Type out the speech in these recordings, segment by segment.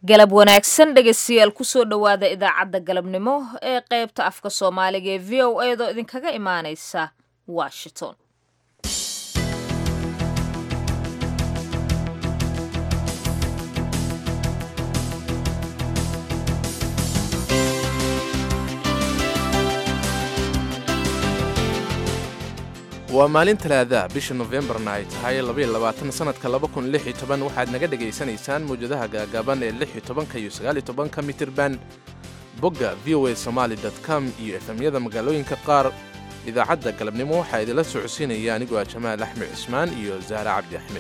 galab wanaagsan dhegaystayaal kusoo dhowaada idaacadda galabnimo ee qaybta afka soomaaliga ee v o eedoo idinkaga imaaneysa washington waa maalin talaadaah bisha nofembarna ay tahay sanadka waxaad naga dhegaysanaysaan mawjadaha gaagaaban ee iyo aaoanka mitirban bogga v o a somaali com iyo efemyada magaalooyinka qaar idaacadda galabnimo waxaa idinla socodsiinaya anigoo ah jamaal axmed cismaan iyo zahra cabdi axmed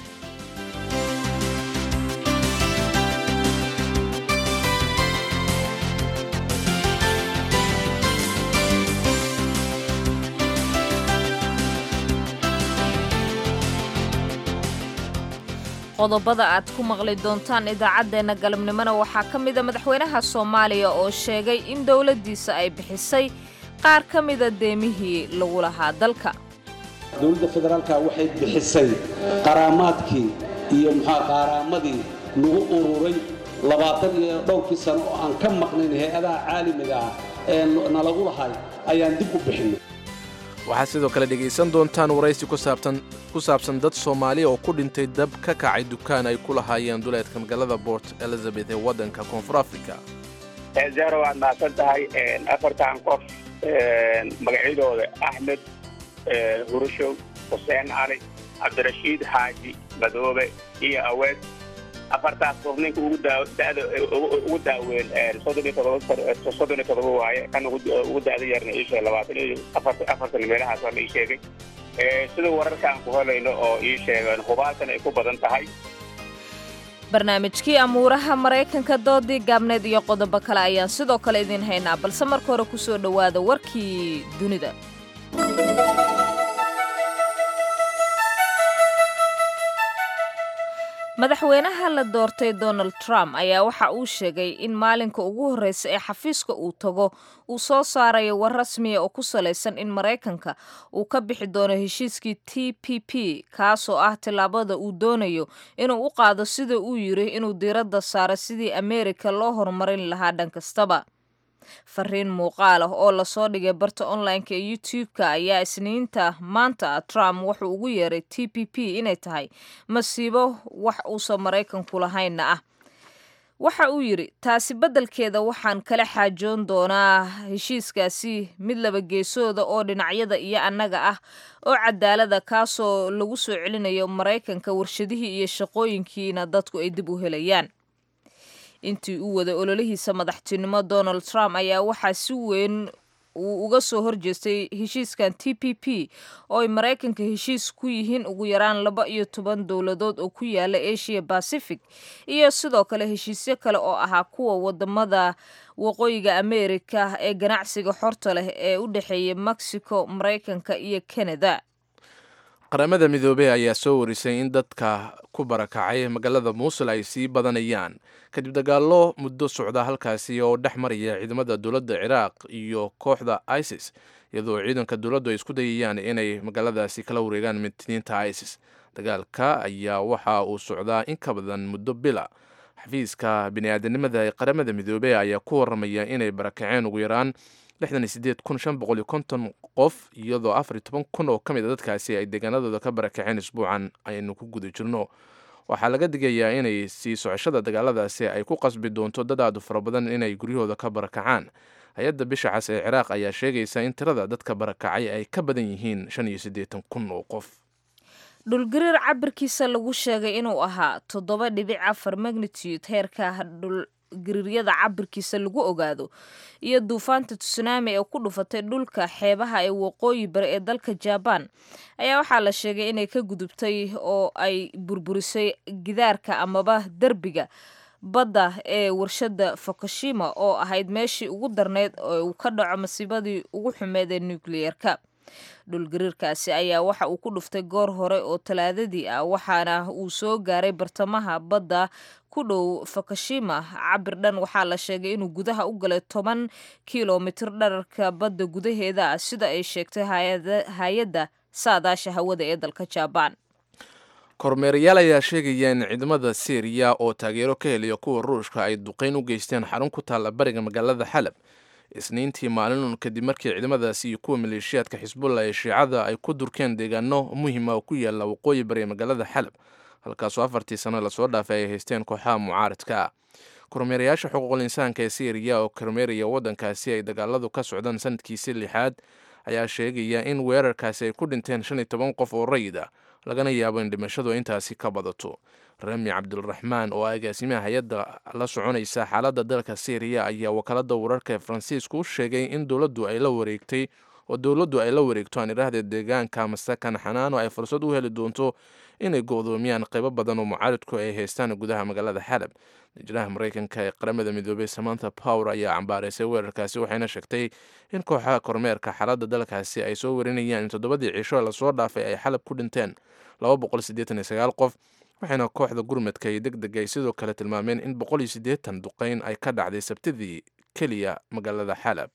qodobada aad ku maqli doontaan idaacaddeenna galabnimona waxaa ka mida madaxweynaha soomaaliya oo sheegay in dowladdiisa ay bixisay qaar ka mida deemihii lagu lahaa dalka dowladda federaalka waxay bixisay qaraamaadkii iyo muxua qaaraamadii lagu ururay labaatan iyo dhowrkii sano oo aan ka maqnayn hay-adaha caalamiga ah ee nalagu lahay ayaan dib u bixinay waxaad sidoo kale dhegaysan doontaan waraysi ku saabsan dad soomaaliya oo ku dhintay dab ka kacay dukaan ay ku lahaayeen duleedka magaalada port elizabeth ee waddanka koonfur africa zahra waad mahadsan tahay afartan qof magacyadooda axmed hurushow xuseen cali cabdirashiid xaaji madoobe iyo aweed afartaas qof ninka ugu daaweyn soddon iyo todoba waaye kan ugu da'da yarna iisheeg labaatan iyo afartan meelahaas waa la ii sheegay sida wararkaan ku helayno oo ii sheegeen hubaalkan ay ku badan tahay barnaamijkii amuuraha maraykanka doodii gaabneed iyo qodobo kale ayaan sidoo kale idiin haynaa balse marka hore ku soo dhowaada warkii dunida madaxweynaha la doortay donald trump ayaa waxa uu sheegay in maalinka ugu horreysa ee xafiiska uu tago uu soo saarayo war rasmiya oo ku salaysan in maraykanka uu ka bixi doono heshiiskii t p p kaasoo ah tillaabada uu doonayo inuu u qaado sida uu yiri inuu diiradda saaro sidii ameerika loo horumarin lahaa dhan kastaba fariin muuqaal ah oo lasoo dhigay barta online-ka ee youtube-ka ayaa isniinta maanta trump wuxuu ugu yeeray t p p inay tahay masiibo wax uusan maraykanku lahaynna ah waxa uu yidhi taasi beddelkeeda waxaan kala xaajoon doonaa heshiiskaasi mid laba geesooda oo dhinacyada iyo annaga ah oo cadaalada kaasoo lagu soo celinayo maraykanka warshadihii iyo shaqooyinkiina dadku ay dib u helayaan intii uu waday ololihiisa madaxtinimo donald trump ayaa waxaa si weyn uu uga soo horjeestay heshiiskan t p p oo ay maraykanka heshiis ku yihiin ugu yaraan laba iyo toban dowladood oo ku yaala asia pacific iyo sidoo kale heshiisyo kale oo ahaa kuwa wadamada waqooyiga amerika ee ganacsiga xorta leh ee u dhexeeya mexico maraykanka iyo canada qaramada midoobey ayaa soo warisay in dadka ku barakacay magaalada muusul ay sii badanayaan kadib dagaallo muddo socda halkaasi oo dhex maraya ciidamada dowladda ciraaq iyo kooxda isis iyadoo ciidanka dowladdu ay isku dayayaan inay magaaladaasi kala wareegaan mitiniinta isis dagaalka ayaa waxa uu socdaa in ka badan muddo bila xafiiska bini-aadanimada ee qaramada midoobey ayaa ku waramaya inay barakaceen ugu yaraan qof iyadoo kun oo ka mid a dadkaasi ay deegaanadooda ka barakaceen isbuucan aynu ku guda jirno waxaa laga digayaa inay sii socoshada dagaaladaasi ay ku qasbi doonto dad aadu fara badan inay guryahooda ka barakacaan hay-adda bisha cas ee ciraaq ayaa sheegaysa in tirada dadka barakacay ay ka badan yihiin kun oo qof dhulgariir cabirkiisa lagu sheegay inuu ahaa toddoba dhibic afar magnitude heerka gariiryada cabirkiisa lagu ogaado iyo duufaanta tsunami ee ku dhufatay dhulka xeebaha ee waqooyi bari ee dalka jabaan ayaa waxaa la sheegay inay ka gudubtay oo ay burburisay gidaarka amaba derbiga badda ee warshadda fukushima oo ahayd meeshii ugu darneyd oo uu ka dhaco masiibadii ugu xumeed ee nukliyeerka dhulgariirkaasi ayaa waxa uu ku dhuftay goor hore oo talaadadii ah waxaana uu soo gaaray bartamaha badda ku dhow fukushima cabir dhan waxaa la sheegay inuu gudaha u galay toban kilomitir dherarka badda gudaheeda ah sida ay sheegtay hay-adda saadaasha hawada ee dalka jabaan kormeerayaal ayaa sheegaya in ciidamada syriya oo taageero ka heliya kuwa ruushka ay duqeyn u geysteen xarun ku taalla bariga magaalada xalab isniintii maalinun kadib markii ciidamadaasi iyo kuwa maleeshiyaadka xisbullah ee shiicada ay ku durkeen deegaano muhima oo ku yaala waqooyi bariga magaalada xalab halkaasoo afartii sano lasoo dhaafay ay haysteen kooxaha mucaaradka ah kormeerayaasha xuquuqul insaanka ee syriya oo kormeeraya waddankaasi ay dagaaladu ka socdaan sanadkiisii lixaad ayaa sheegaya in weerarkaasi ay ku dhinteen shan iyo toban qof oo rayid ah lagana yaabo in dhimashadu intaasi ka badato rami cabdiraxmaan oo agaasimaha hay-adda la soconaysa xaaladda dalka syriya ayaa wakaalada wararka ee faransiisku u sheegay in dowladdu ay la wareegtay oo dowladdu ay la wareegto aan idhaahda deegaanka masakan xanaano ay fursad u heli doonto inay go-doomiyaan qaybo badan oo mucaaridku ay haystaan gudaha magaalada xalab dijraha mareykanka ee qaramada midoobey samantha power ayaa cambaareysay weerarkaasi waxayna sheegtay in kooxaha kormeerka xaaladda dalkaasi ay soo warinayaan in toddobadii cisho lasoo dhaafay ay xalab ku dhinteen qof waxayna kooxda gurmadka iyo deg deg ay sidoo kale tilmaameen in duqeyn ay ka dhacday sabtidii keliya magaalada xalab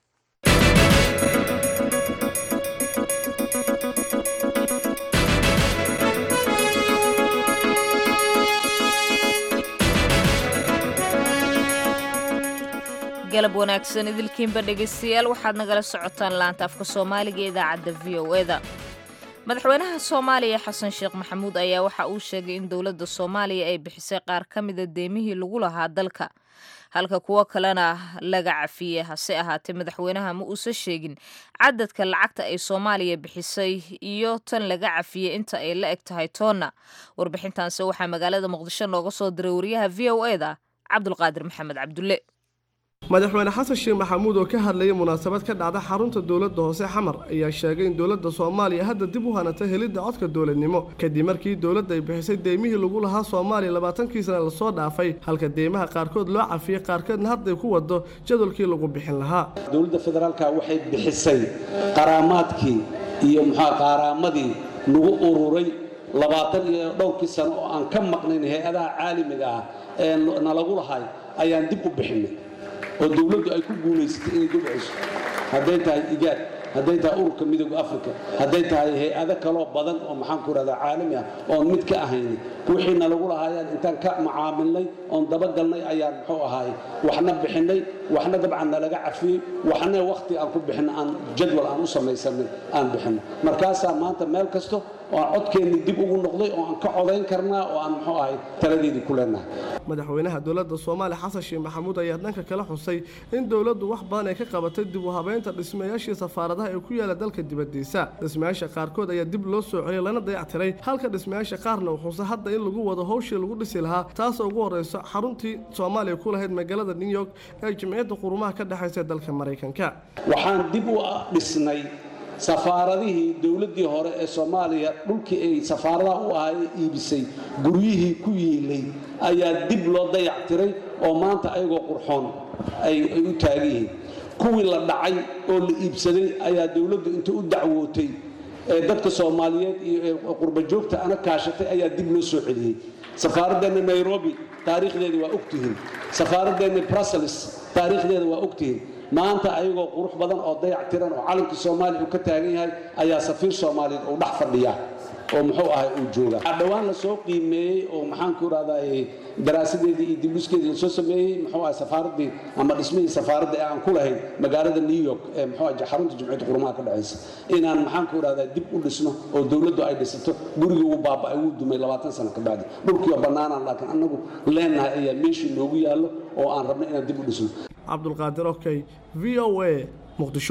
galab wanaagsan idilkiinba dhegaystayaal waxaad nagala socotaan laanta afka soomaaliga ee idaacadda v o eda madaxweynaha soomaaliya xasan sheekh maxamuud ayaa waxa uu sheegay in dowladda soomaaliya ay bixisay qaar ka mida deemihii lagu lahaa dalka halka kuwo kalena laga cafiyey hase ahaatee madaxweynaha ma uusan sheegin cadadka lacagta ay soomaaliya bixisay iyo tan laga cafiyey inta ay la eg tahay toonna warbixintaanse waxaa magaalada muqdisho nooga soo diray wariyaha v o eda cabdulqaadir maxamed cabdulle madaxweyne xasan sheekh maxamuud oo ka hadlayay munaasabad ka dhacda xarunta dowladda hoose xamar ayaa sheegay in dowladda soomaaliya hadda dib u hanatay helidda codka dowladnimo kadib markii dowladda ay bixisay deymihii lagu lahaa soomaaliya labaatankii sana lasoo dhaafay halka deymaha qaarkood loo cafiyey qaarkoodna hadday ku wado jadwalkii lagu bixin lahaa dowladda federaalka waxay bixisay qaraamaadkii iyo muxua qaaraamadii nagu ururay labaatan iyo dhowrkii sano oo aan ka maqnayn hay-adaha caalamiga ah ee nalagu lahay ayaan dib u bixinay oo dowladdu ay ku guulaysatay inay dib cesho hadday tahay igaad hadday tahay ururka midooda africa hadday tahay hay-ado kaloo badan oo maxaan ku rahdaa caalami ah oon mid ka ahayni wixiina lagu lahaayaan intaan ka macaamilnay oon dabagalnay ayaan muxuu ahaay waxna bixinay waxna dabcan nalaga cafiyey waxna wakhti aan ku bixin aan jadwal aan u samaysanay aan bixinay markaasaa maanta meel kasto oo aan codkeennii dib ugu noqday oo aan ka codayn karnaa oo aan muxuu ahay taladeedii ku leenahay madaxweynaha dowladda soomaaliya xasan sheekh maxamuud ayaa dhanka kala xusay in dowladdu wax badan ay ka qabatay dib u habeynta dhismayaashii safaaradaha ee ku yaala dalka dibaddiisa dhismayaasha qaarkood ayaa dib loo soo celiyay lana dayactiray halka dhismayaasha qaarna uu xusa hadda in lagu wado howshii lagu dhisi lahaa taasoo ugu horreyso xaruntii soomaaliya ku lahayd magaalada new york ee jimciyadda qurumaha ka dhexaysa dalka maraykanka waxaan dib u dhisnay safaaradihii dowladdii hore ee soomaaliya dhulkii ay safaaradaha u ahaa ee iibisay guryihii ku yiilay ayaa dib loo dayactiray oo maanta ayagoo qurxoon ay u taagan yihiin kuwii la dhacay oo la iibsaday ayaa dowladdu inta u dacwootay ee dadka soomaaliyeed iyo qurbajoogta ana kaashatay ayaa dib loo soo celiyey safaaradeenna nairobi taariikhdeeda waa ogtihiin safaaradeenna brussels taariikhdeeda waa ogtihiin maanta ayagoo qurux badan oo dayac tiran oo calankii soomaaliya uu ka taagan yahay ayaa safiir soomaaliyeed uu dhex fadhiya oo muxuu ahay uu jooga dhowaan lasoo qiimeeyey oo maxaanku irahdaa daraasadeedii iyo dibdhiskeedii lasoo sameeyey muxuu ahay safaaradii ama dhismihii safaaradda ee aan ku lahayn magaalada new york ee muxuu ahay xarunta jumciyadda qurumaha ka dhexaysa inaan maxaanku irahdaa dib u dhisno oo dowladdu ay dhisato gurigii wuu baaba'ay wuu dumay labaatan sano ka bacdi dhulkii oo bannaanaan laakiin annagu leenahay ayaa meeshii noogu yaallo oo aan rabno inaan dib u dhisno cabdulqaadir okey v o a muqdisho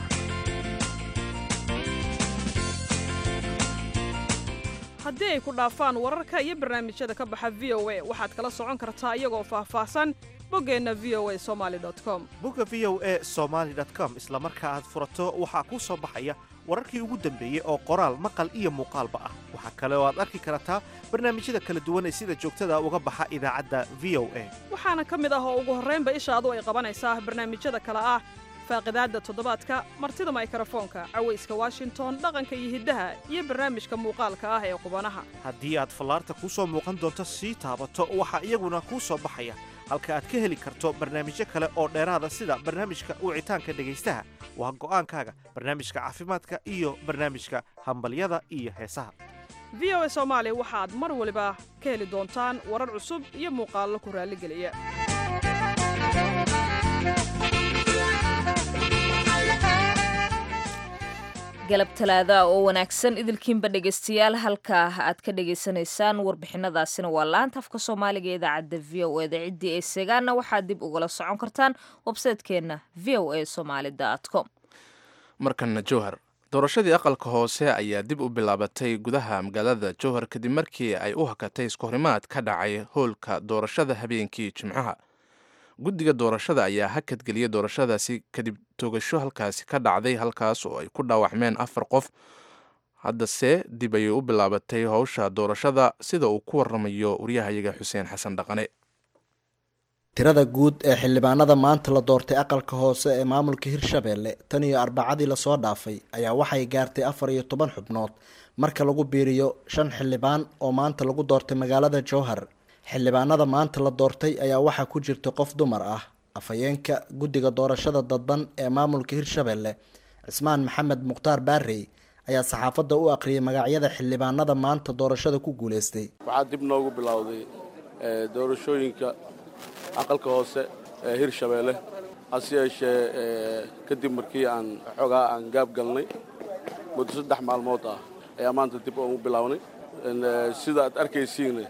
haddii ay ku dhaafaan wararka iyo barnaamijyada ka baxa v o a waxaad kala socon kartaa iyagoo faahfaahsan boggeenna v o a somali com bogga v o a somaali com isla marka aad furato waxaa kuu soo baxaya wararkii ugu dambeeyey oo qoraal maqal iyo muuqaalba ah waxaa kale oo aad arki kartaa barnaamijyada kala duwan ee sida joogtada uga baxa idaacadda v o a waxaana ka mid ah oo ugu horraynba ishaadu ay qabanaysaa barnaamijyada kale ah faaqidaadda toddobaadka martida maykarafoonka cawayska washington dhaqanka iyo hiddaha iyo barnaamijka muuqaalka ah ee qubanaha haddii aad fallaarta kuu soo muuqan doonto sii taabato waxaa iyaguna kuu soo baxaya halka aad ka heli karto barnaamijyo kale oo dheeraada sida barnaamijka wicitaanka dhegaystaha waa go'aankaaga barnaamijka caafimaadka iyo barnaamijka hambalyada iyo heesaha v o a soomaali waxaad mar waliba ka heli doontaan warar cusub iyo muuqaallo ku raalligeliya galab talaada oo wanaagsan idilkiinba dhegaystayaal halkaa aad ka dhagaysanaysaan warbixinadaasina waa laanta afka soomaaliga ee idaacadda v o eda ciddii ay seegaanna waxaad dib ugala socon kartaan websaytekeenna v o a somaali com markanna jowhar doorashadii aqalka hoose ayaa dib u bilaabatay gudaha magaalada jowhar kadib markii ay u hakatay iskahorimaad ka dhacay hoolka doorashada habeenkii jimcaha guddiga doorashada ayaa hakadgeliyay doorashadaasi kadib togasho halkaasi ka dhacday halkaas oo ay ku dhaawacmeen afar qof haddase dib ayay u bilaabatay howsha doorashada sida uu ku waramayo waryahayaga xuseen xasan dhaqane tirada guud ee xildhibaanada maanta la doortay aqalka hoose ee maamulka hirshabeelle tan iyo arbacadii lasoo dhaafay ayaa waxay gaartay afar iyo toban xubnood marka lagu biiriyo shan xildhibaan oo maanta lagu doortay magaalada jowhar xildhibaanada maanta la doortay ayaa waxaa ku jirta qof dumar ah afhayeenka guddiga doorashada dadban ee maamulka hirshabeelle cismaan maxamed mukhtaar baarey ayaa saxaafadda u aqriyay magacyada xildhibaanada maanta doorashada ku guuleystay waxaa dib noogu bilowday doorashooyinka aqalka hoose ee hirshabeelle hase yeeshee kadib markii aan xoogaa aan gaab galnay muddo saddex maalmood ah ayaa maanta dib ugu bilownay sida aad arkaysiinna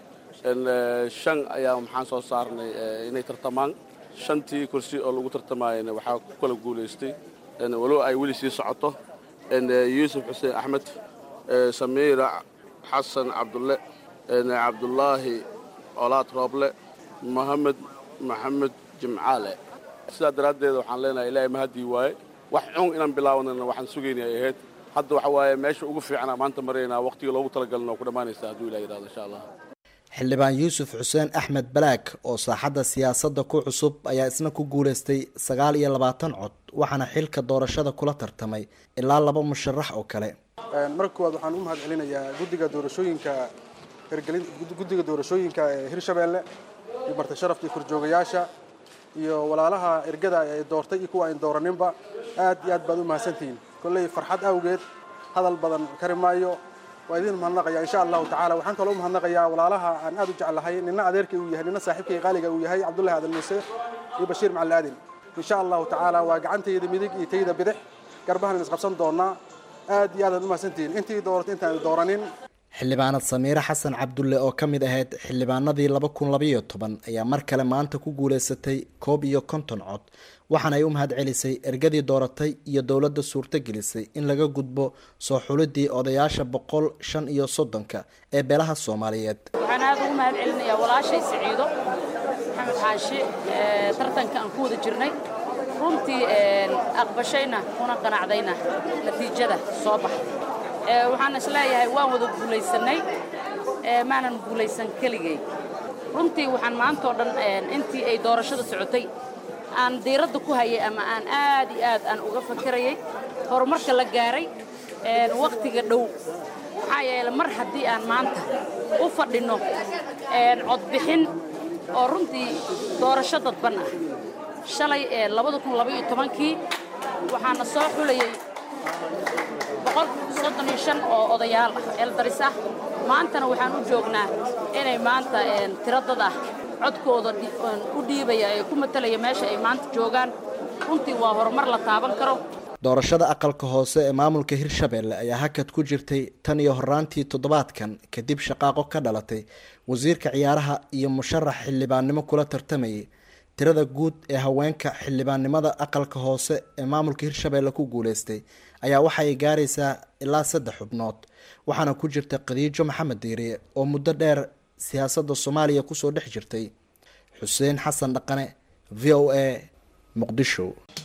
shan ayaa maxaan soo saarnay inay tartamaan shantii kursi oo lagu tartamaayana waxaa ku kala guulaystay walow ay weli sii socoto yuusuf xuseen axmed samiira xasan cabdulle cabdulaahi olaad rooble mohamed maxamed jimcaale sidaa daraaddeed waxaan leenahay ilaahay mahaddii waaye wax cun inaan bilaawnana waxaan sugaynay ay ahayd hadda waxa waaye meesha ugu fiicana maanta maraynaa waqtiga loogu talagalna oo ku dhammaanaysa hadduu ilah yidhahdo insha allah xildhibaan yuusuf xuseen axmed balaag oo saaxadda siyaasadda ku cusub ayaa isna ku guulaystay sagaal iyo labaatan cod waxaana xilka doorashada kula tartamay ilaa laba musharax oo kale marka koowaad waxaan u mahad celinayaa guddiga doorashooyinka hirgelin guddiga doorashooyinka ee hirshabeelle iyo marti sharafta iyo korjoogayaasha iyo walaalaha ergada ay doortay iyo kuwa ayn dooraninba aad iyo aad baad u mahadsantihiin kolley farxad awgeed hadal badan kari maayo waa idin mahadnaqaya insha allahu tacala waxaan kaloo u mahadnaqayaa walaalaha aan aad u jeclahay nina adeerkay uu yahay nina saaxiibkay qaaliga uu yahay cabdullahi adan muuse iyo bashiir macali aadin insha allahu tacaala waa gacantayda midig iyo tayda bidix garbahan isqabsan doonaa aad iyo aadaad u mahadsantihiin intii dooratay intaan dooranin xildhibaanad samiire xasan cabdulle oo ka mid ahayd xildhibaanadii laba kun labaiyo toban ayaa mar kale maanta ku guulaysatay koob iyo konton cod waxaana ay u mahad celisay ergadii dooratay iyo dowladda suurtogelisay in laga gudbo soo xulidii odayaasha boqol shan iyo soddonka ee beelaha soomaaliyeed waxaan aada ugu mahad celinayaa walaashay siciido maxamed xaashi tartanka aan ku wada jirnay runtii aqbashayna kuna qanacdayna natiijada soo baxday waxaan is leeyahay waan wada guulaysanay maanan guulaysan keligay runtii waxaan maantao dhan intii ay doorashada socotay aan diiradda ku hayay ama aan aad iyo aad aan uga fakirayay horumarka la gaaray wakhtiga dhow maxaa yeele mar haddii aan maanta u fadhinno codbixin oo runtii doorasho dadban ah shalay labada kun labaiyo tobankii waxaana soo xulayay boqol soddon iyo shan oo odayaal ah eeldaris ah maantana waxaan u joognaa inay maanta tiro dad ah codkooda u dhiibaya ee ku matalaya meesha ay maanta joogaan runtii waa horumar la taaban karo doorashada aqalka hoose ee maamulka hirshabeelle ayaa hakad ku jirtay tan iyo horaantii toddobaadkan kadib shaqaaqo ka dhalatay wasiirka ciyaaraha iyo musharax xildhibaannimo kula tartamayay tirada guud ee haweenka xildhibaannimada aqalka hoose ee maamulka hirshabeelle ku guuleystay ayaa waxa ay gaaraysaa ilaa saddex xubnood waxaana ku jirta khadiijo maxamed diiriye oo muddo dheer siyaasadda soomaaliya kusoo dhex jirtay xuseen xasan dhaqane v o a muqdisho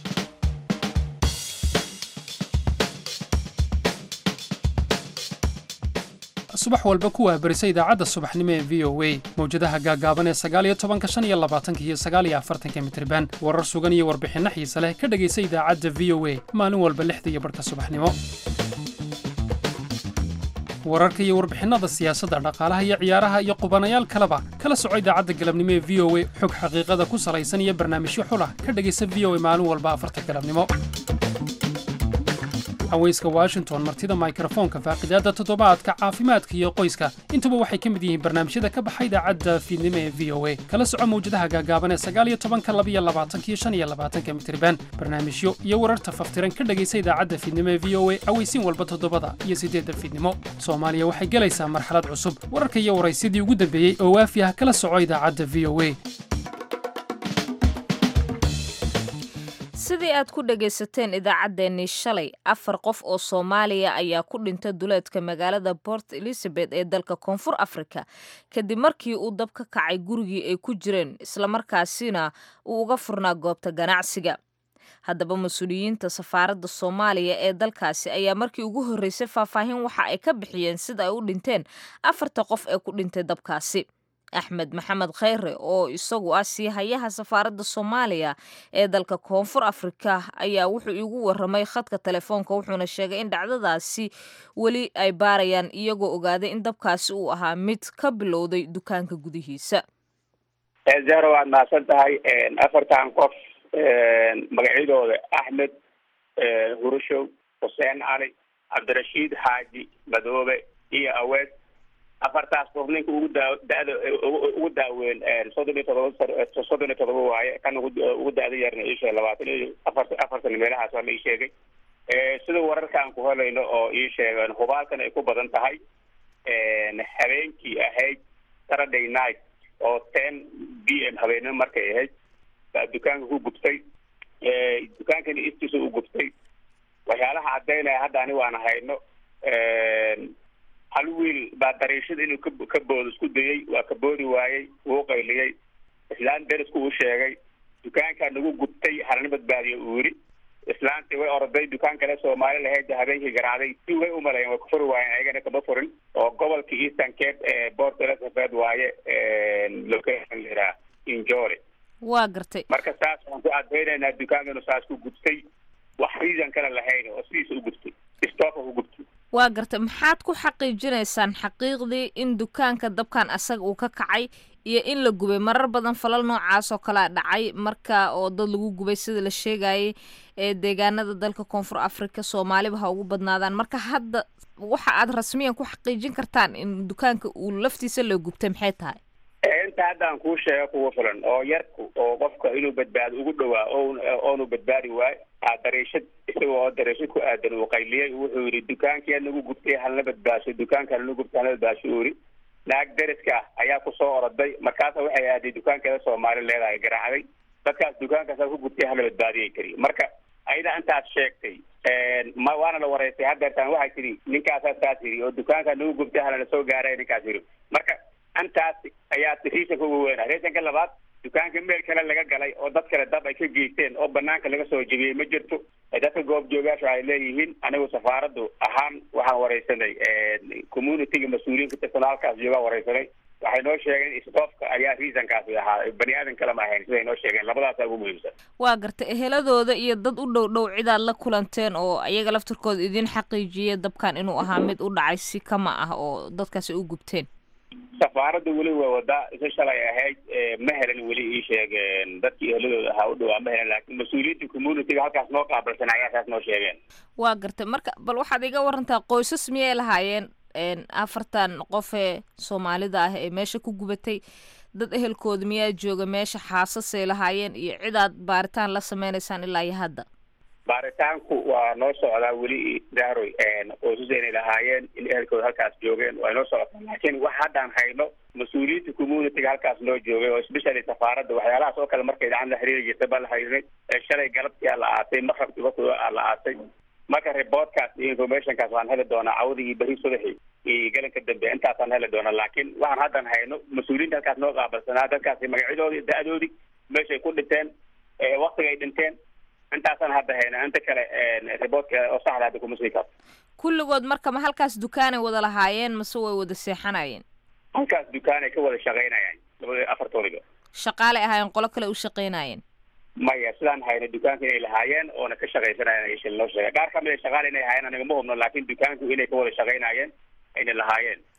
subax walba ku waabarisa idaacadda subaxnimo ee v o a mawjadaha gaagaaban ee sagaaliyo tobanka shan iyo labaatanka iyo sagaaliyo afartanka mitriban warar sugan iyo warbixinno xiise leh ka dhegaysa idaacadda v o a maalin walba lixda iyo barhka subaxnimo wararka iyo warbixinnada siyaasadda dhaqaalaha iyo ciyaaraha iyo qubanayaal kaleba kala soco idaacadda galabnimo ee v o a xog xaqiiqada ku salaysan iyo barnaamijyo xulah ka dhegaysa v o a maalin walba afarta galabnimo haweyska washington martida mikrofoonka faaqidaadda toddobaadka caafimaadka iyo qoyska intuba waxay ka mid yihiin barnaamijyada ka baxa idaacadda fiidnimo ee v o a kala soco mawjadaha gaagaaban ee sagaaliyo tobanka labiyo labaatankiyo shan iyo labaatanka mitriban barnaamijyo iyo wararta faftiran ka dhegaysa idaacadda fiidnimo ee v o a aweysiin walba toddobada iyo siddeedda fiidnimo soomaaliya waxay gelaysaa marxalad cusub wararka iyo waraysyadii ugu dambeeyey oo waafi ah kala soco idaacadda v o a sidii aad ku dhagaysateen idaacaddeenii shalay afar qof oo soomaaliya ayaa ku dhintay duleedka magaalada port elizabeth ee dalka koonfur afrika kadib markii uu dab ka kacay gurigii ay ku jireen islamarkaasina uu uga furnaa goobta ganacsiga haddaba mas-uuliyiinta safaaradda soomaaliya ee dalkaasi ayaa markii ugu horreysay faahfaahin waxa ay ka bixiyeen sida ay u dhinteen afarta qof ee ku dhintay dabkaasi axmed maxamed kheyre oo isagu ah siihayaha safaaradda soomaaliya ee dalka koonfur afrika ayaa wuxuu iigu waramay khadka telefoonka wuxuuna sheegay in dhacdadaasi weli ay baarayaan iyagoo ogaaday in dabkaasi uu ahaa mid ka bilowday dukaanka gudihiisa zahra waad mahadsan tahay afartan qof magacyadooda axmed hurushow xuseen cali cabdirashiid xaaji madoobe iyo aweed afartaas qof ninka ugu daa dada ugu daaweyn soddon iyo todoba soddon iyo todoba waaye kan ugu ugu da-da yarna ii sheegay labaatan iyo afar afartan meelahaas waa la ii sheegay sida wararkaan ku helayno oo ii sheegeen hubaalkan ay ku badan tahay habeenkii ahayd saturday night oo ten b m habeenimo markay ahayd baa dukaanka ku gubtay dukaankana istiisa u gubtay waxyaalaha caddaynaya hadda ani waan hayno hal wiil baa dariishada inuu ka ka boodo isku dayey waa ka boodi waayey wuu qayliyey islaan derisku uu sheegay dukaankaa nagu gubtay halana badbaadiyo uu yidhi islaantii way orday dukaan kale soomaali lahayd habeenkii garaacday si way umalayen way kufuri waayeen ayagana kama furin oo gobolka eastern cape ee port elizabeth waaye location la yidhaha injori waa gartay marka saas waxaan ku adeynaynaa dukaanka inuu saas ku gubtay wax reason kale lahayn oo sidiisa u gubtay stooka ku gubtay waa gartay maxaad ku xaqiijinaysaan xaqiiqdii in dukaanka dabkan asaga uu ka kacay iyo in la gubay marar badan falal noocaas oo kalea dhacay marka oo dad lagu gubay sida la sheegayay ee deegaanada dalka koonfur africa soomaaliba ha ugu badnaadaan marka hadda waxa aad rasmiyan ku xaqiijin kartaan in dukaanka uu laftiisa la gubtay maxay tahay inta haddaan kuu sheego kugu filan oo yarku oo qofka inuu badbaado ugu dhawaa oonu badbaadi waayo aa dariishad isaga oo dariishad ku aadan uu qayliyey wuxuu yidhi dukaankii nagu gubtay halna badbaasho dukaanka halna gubtay halna badbaasho uu yidhi naag deriska ah ayaa kusoo oroday markaasa waxay aaday dukaankeeda soomaali leedahay garaacday dadkaas dukaankaasa ku gubtay hala badbaadiyay kari marka ayada intaas sheegtay ma waana la wareystay haddeertaan waxay tidhi ninkaasaa saas yidhi oo dukaanka nagu gubtay halana soo gaaray ninkaas yidhi marka intaas ayaa riisanka ugu weynaa riisanka labaad dukaanka meel kale laga galay oo dad kale dab ay ka geysteen oo banaanka laga soo jebiyey ma jirto dadka goob joogaasha ay leeyihiin anigu safaaraddu ahaan waxaan wareysanay communityga mas-uuliyiinka personaalkaas joogaa wareysanay waxay noo sheegeen stoofka ayaa reasonkaasi ahaa bani aadan kale ma ahayn siday noo sheegeen labadaasa ugu muhiimsan waa gartay eheladooda iyo dad u dhow dhow cidaad la kulanteen oo ayaga laftirkooda idin xaqiijiyay dabkan inuu ahaa mid u dhacay si kama ah oo dadkaasi u gubteen safaaradda weli way wadaa isa shalay ahayd ma helan weli ii sheegeen dadkii eheladooda ahaa u dhawaa ma helan laakiin mas-uuliyiinta communityga halkaas noo qaabilsan ayaa saas noo sheegeen waa gartay marka bal waxaad iga warantaa qoysas miyay lahaayeen afartan qof ee soomaalida ah ee meesha ku gubatay dad ehelkooda miyaa jooga meesha xaasasay lahaayeen iyo cidaad baaritaan la sameynaysaan ilaa iyo hadda baaritaanku waa noo socdaa weli dahroy qoysas inay lahaayeen in ehelkooda halkaas joogeen waa noo socotaa laakiin wax haddaan hayno mas-uuliyiinta communityga halkaas noo joogay oo especially safaaradda waxyaalahaas oo kale markay gacan la xiriiri jirtay baa la xiriiray shalay galabtii aa la aatay maqrabkii waqtiga aa la aatay marka reportkaas iyo informationkaas waan heli doonaa cawdii iyo beri subaxii iyo galanka dambe intaasaan heli doonaa laakiin waxaan haddan hayno mas-uuliyiinta halkaas noo qaabilsanaa dadkaasi magacyadoodii da-doodii meeshay ku dhinteen waktiga ay dhinteen intaasaan hadda hayna inta kale reportka oo saxda hadda kuma sii karto kulligood marka ma halkaas dukaanay wada lahaayeen mase way wada seexanayeen halkaas dukaanay ka wada shaqaynayaan labada afartoodiba shaqaalay ahaayeen qolo kale u shaqaynayeen maya sidaan hayna dukaanka inay lahaayeen oona ka shaqaysanayeen shil noo sheegay qaar kamid a shaqaale inay haayeen anigama hubno laakiin dukaanku inay ka wada shaqaynayeen ayna lahaayeen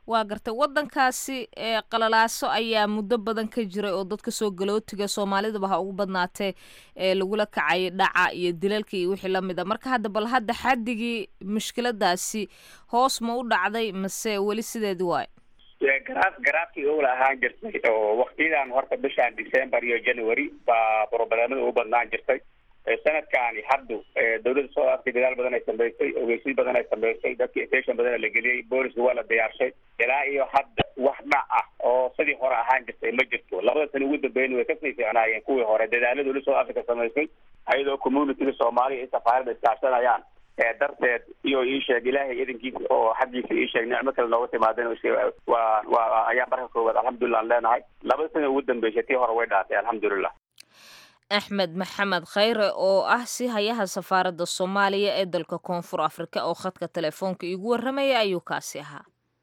waa gartay wadankaasi ee qalalaaso ayaa muddo badan ka jiray oo dadka soo galootiga soomaalidaba ha ugu badnaatee ee lagula kacay dhaca iyo dilalka iyo wixii lamid a marka hadda bal hadda xaddigii mushkiladaasi hoos ma u dhacday mase weli sideedi waayo garaaf garaafkii owla ahaan jirtay oo waktiyadan horta bishan december iyo january baa brobalemada ugu badnaan jirtay sanadkaani haddu dawladda soo africa dadaal badan ay samaysay ogeysiis badan ay samaysay dadkii station badan la geliyey booliska waa la diyaarshay ilaa iyo hadda wax dhac ah oo sidii hore ahaan jirtay ma jirto labada sana ugu dambeyn way kasii fiicnaayeen kuwii hore dadaalada dawladda soo africa samaysay ayadoo communityga soomaaliya iyo safaarada iskaashanayaan darteed iyo ii sheeg ilaahay idankiisa oo xaggiisa ii sheeg nicmo kale nooga timaadeen waa waa ayaa marka koowaad alxamdulilah aan leenahay labada sana ugu dambeysay tii hore way dhaatay alxamdulilah axmed maxamed khayre oo ah si hayaha safaaradda soomaaliya ee dalka koonfur afrika oo khadka telefoonka iigu warramaya ayuu kaasi ahaa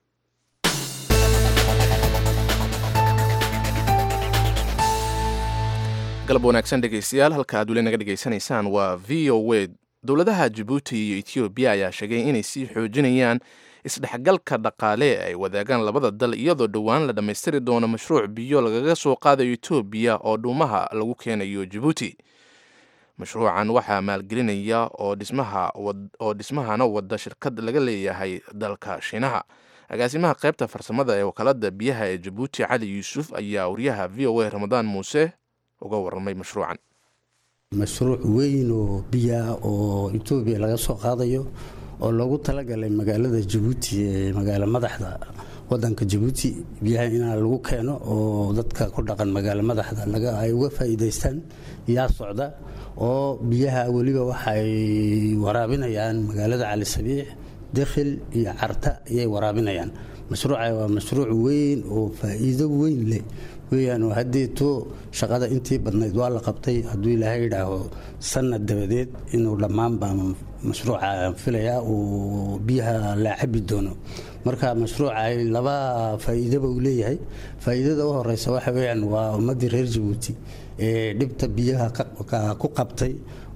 galab wanaagsan dhegaystayaal halka aad weli naga dhegaysanaysaan waa v o a dowladaha jabuuti iyo etoobiya ayaa sheegay inay sii xoojinayaan isdhexgalka dhaqaale ee ay wadaagaan labada dal iyadoo dhowaan la dhammaystiri doono mashruuc biyo lagaga soo qaadayo etoobiya oo dhuumaha lagu keenayo jabuuti mashruucan waxaa maalgelinaya oo dhismaoo dhismahana wada shirkad laga leeyahay dalka shiinaha agaasimaha qaybta farsamada ee wakaalada biyaha ee jabuuti cali yuusuf ayaa wariyaha v o a ramadaan muuse uga waramay mashruucan mashruuc weyn oo biyaa oo etoobiya laga soo qaadayo oo loogu talagalay magaalada jabuuti ee magaalo madaxda wadanka jabuuti biyaha inaa lagu keeno oo dadka ku dhaqan magaalo madaxda ay uga faa'iidaystaan yaa socda oo biyaha weliba waxay waraabinayaan magaalada cali sabiix dekhil iyo carta ayay waraabinayaan mashruuca waa mashruuc weyn oo faa'iido weyn leh weyaan oo haddeeto shaqada intii badnayd waa la qabtay hadduu ilaahay yidhaaho sanad dabadeed inuu dhammaan baa mashruuca filayaa uu biyaha la cabi doono marka mashruuca laba faa'iidaba uu leeyahay faa'iidada u horeysa waxa weyaan waa ummaddii reer jabuuti ee dhibta biyaha ku qabtay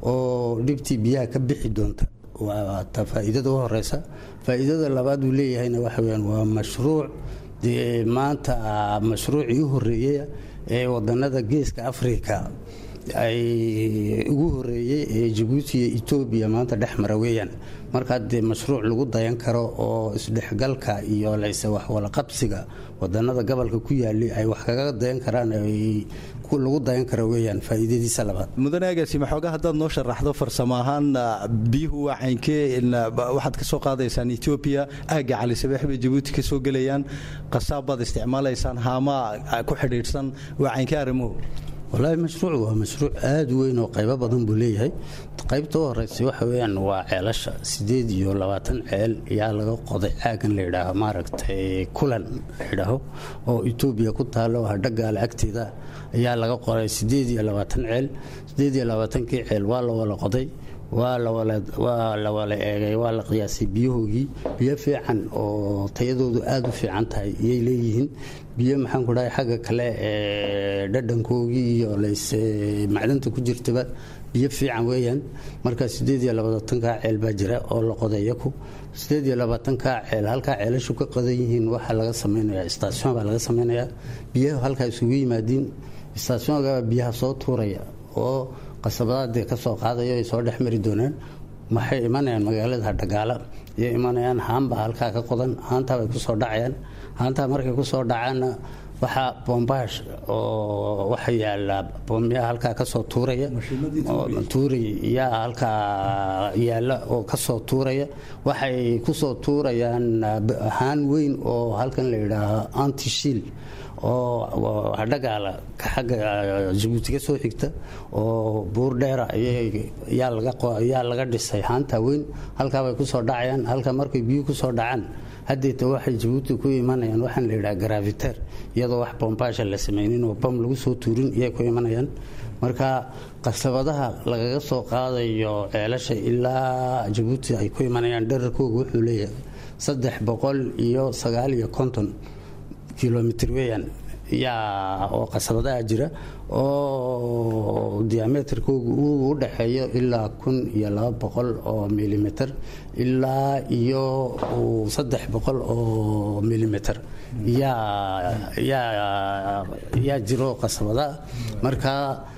oo dhibtii biyaha ka bixi doonta waa ta faa'iidada u horeysa faa'iidada labaad uu leeyahayna waxa weyaan waa mashruuc dee maanta mashruucii u horeeyey ee wadanada geeska africa ay ugu horeeyey ee jabuuti iyo etoobiya maanta dhex mara weeyaan markaa dee mashruuc lagu dayan karo oo isdhexgalka iyo layse waxwalaqabsiga wadanada gobolka ku yaali ay wax kaga dayan karaan lagu dayan karo weeyaan faa'iidadiisa labaad mudane agaasima xoogaa haddaad noo sharaxdo farsamo ahaan biyuhu waa caynkee waxaad ka soo qaadaysaan etoobiya aagga cali sabeex bay jabuuti ka soo gelayaan qasaab baad isticmaalaysaan haamaa ku xidhiidhsan waa caynkee arrimuhu walaahi mashruuc waa mashruuc aada u weyn oo qaybo badan buu leeyahay qaybta u horeysay waxa weyaan waa ceelasha sideed iyo labaatan ceel ayaa laga qoday caagan la yidhaaho maaragtay kulan la yidhaaho oo etoobiya ku taalo hadhagaale agteeda ayaa laga qoray sideed iyo labaatan ceel sideed iyo labaatankii ceel waa la wala qoday waa la wala eegay waa la qiyaasay biyahoogii biyo fiican oo tayadoodu aada u fiican tahay iyay leeyihiin biyo maxaan ku dhahay xagga kale ee dhadhankoogii iyo layse macdanta ku jirtaba biyo fiican weeyaan marka sideed iyo labaatankaa ceel baa jira oo la qoday yaku sideed iyo labaatankaa ceel halkaa ceelashu ka qodan yihiin waxaa laga samaynayaa istaasyon baa laga samaynayaa biyaha halkaa isugu yimaadiin istaasyoonka biyaha soo tuuraya oo qasabadaadee ka soo qaadayo ay soo dhex mari doonaan waxay imanayaan magaalada hadhagaala iyo imanayaan haanbaa halkaa ka qodan haantaabay kusoo dhacayaan haantaa markay kusoo dhacaanna waxaa bombaash oo waxa yaala boomyaa halkaa kasoo tuuraya tuuray yaa halkaa yaala oo kasoo tuuraya waxay kusoo tuurayaan haan weyn oo halkan la yidhaaho antishiil oo hadhagaala xagga jabuuti ka soo xigta oo buur dheera yaa laga dhisay haanta weyn halkaabay kusoo dhacayaan halka markay biyuu kusoo dhacaan haddeeta waxay jabuuti ku imanayaan waxaan la yidhaha graviter iyadoo wax bombaasha la samaynin oo bam lagu soo tuurin iyay ku imanayaan marka qasabadaha lagaga soo qaadayo ceelasha ilaa jabuuti ay ku imanayaan dherarkooga wuxuu leeyahay saddex boqol iyo sagaal iyo konton kilomitr weeyaan yaa oo qasabadaha jira oo diameterkoogu uu u dhexeeyo ilaa kun iyo laba boqol oo milimeter ilaa iyo saddex boqol oo milimeter yaa jiro qasabada marka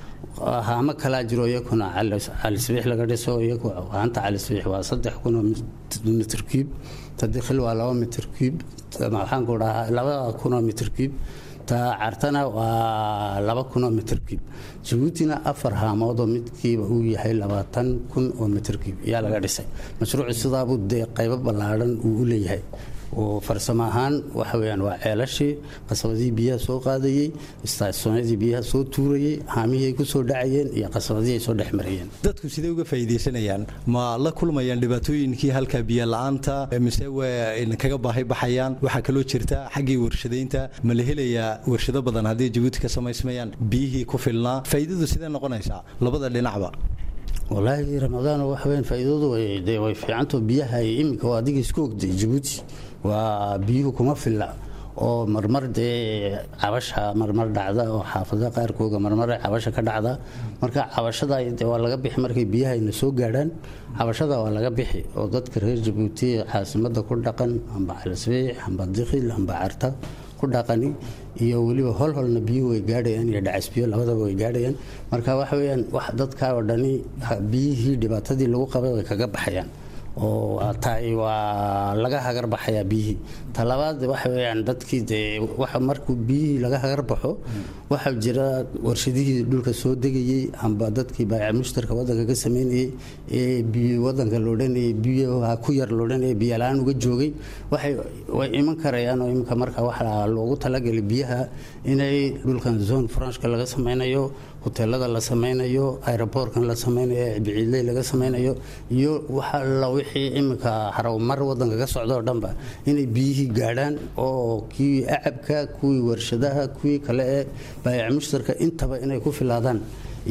haamo kalaa jiro iyakuna calisbiix laga dhiso iyagu haanta calisbiix waa saddex kun oo mitr cube tadikhil waa laba mitr cube waxaan ku dhahaa laba kun oo mitr cube ta cartana waa laba kun oo mitr cube jabuutina afar haamood oo midkiiba uu yahay labaatan kun oo mitr cube ayaa laga dhisay mashruucu sidaabuu dee qaybo ballaadhan uu u leeyahay oo farsamo ahaan waxa weyaan waa ceelashii qasabadihii biyaha soo qaadayey istaasoonyadii biyaha soo tuurayey haamihii ay ku soo dhacayeen iyo qasabadihii ay soo dhex marayeen dadku sidee uga faa'iidaysanayaan ma la kulmayaan dhibaatooyinkii halka biyo la-aanta mise way kaga baahi baxayaan waxaa kaloo jirta xaggii warshadaynta ma la helayaa warshado badan haddii jabuuti ka samaysmayaan biyihii ku filnaa faa'iidadu sidee noqonaysaa labada dhinacba walaahi ramadaan waxa weyan faa'iidadu de way fiicanto biyaha iminka oo adiga isku ogday jabuuti waa biyuhu kuma filla oo marmar dee cabasha marmar dhacda oo xaafadaha qaarkooga marmar cabasha ka dhacda marka cabashada de waa laga bixi markay biyahayna soo gaadhaan cabashada waa laga bixi oo dadka reer jabuuti caasimada ku dhaqan amba calisbiix amba dikhil amba carta ku dhaqani iyo weliba holholna biyuhu way gaadhayaan iyo dhacasbiyo labadaba way gaadhayaan marka waxa weyaan wax dadkaa oo dhani biyihii dhibaatadii lagu qabay way kaga baxayaan oo taay waa laga hagar baxayaa biyihii talabaad waxa weyaan dadkii dee waxa markuu biyihii laga hagar baxo waxaa jira warshadihii dhulka soo degayey amba dadkii baayac mushtarka wadanka ka sameynayey ee biyo wadanka loodhanayay biyaha ku yar loodhanayay biyola-aan uga joogay waxay way iman karayaan oo iminka marka waxaa loogu talagelay biyaha inay dhulkan zone franchka laga sameynayo hoteelada la sameynayo aeroboortkan la sameynayo biciidley laga sameynayo iyo waxa la wixii iminka harawmar wadanka ka socda oo dhanba inay biyihii gaadhaan oo kii acabka kuwii warshadaha kuwii kale ee baayac mushtarka intaba inay ku filaadaan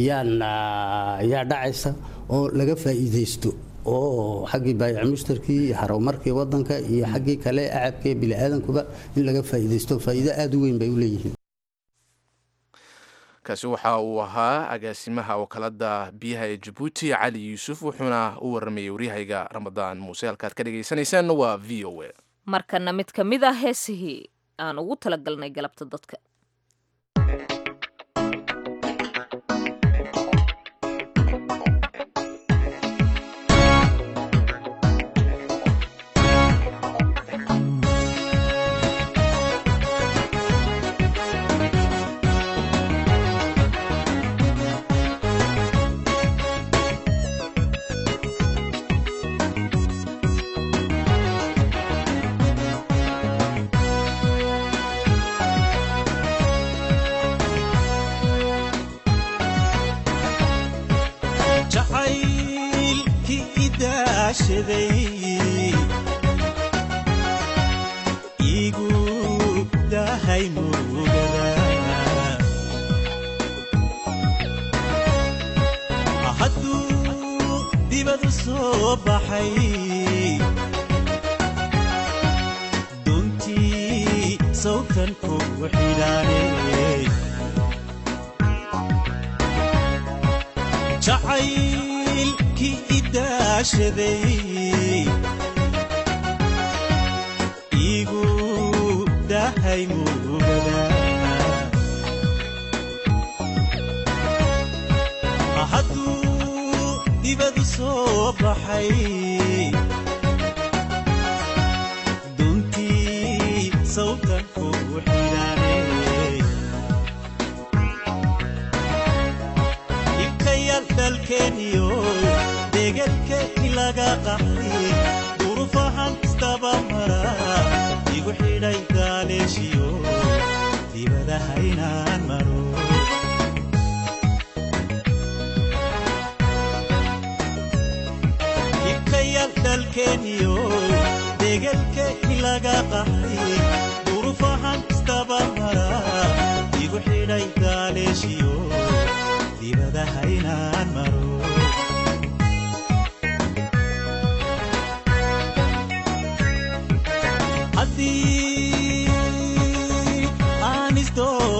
yaa dhacaysa oo laga faa'iidaysto oo xaggii baayac mushtarkii iyo harawmarkii wadanka iyo xaggii kale acabka ee biniaadankuba in laga faa'iidaysto faa'iido aada u weyn bay u leeyihiin kaasi waxa uu ahaa agaasimaha wakaalada biyaha ee jabuuti cali yuusuf wuxuuna u waramayay waryahayga ramadaan muuse halkaad ka dhegaysanaysaanna waa v o a markana mid ka mid ah heesihii aan ugu talagalnay galabta dadka jacaylkii idaashaday igu dahay mugada hadduu dibadu soo baxay duntii sawtan kugu xidhaanay jacaylkii idaashaday igu dahay mugada hadduu dibadu soo baxay duntii sawtan kugu xidhaanay ibkayal dhalkeeniyo degelkeeni laga qaxay durufahan istaba mara igu xidhay gaaleeshiyo dibadahaynaan maro ibkayal dhalkeeniyo degelkeeni laga qaxay durufahan istaba mara igu xidhay gaaleeshiyo dibadahaynaan maro haddii aan isdoo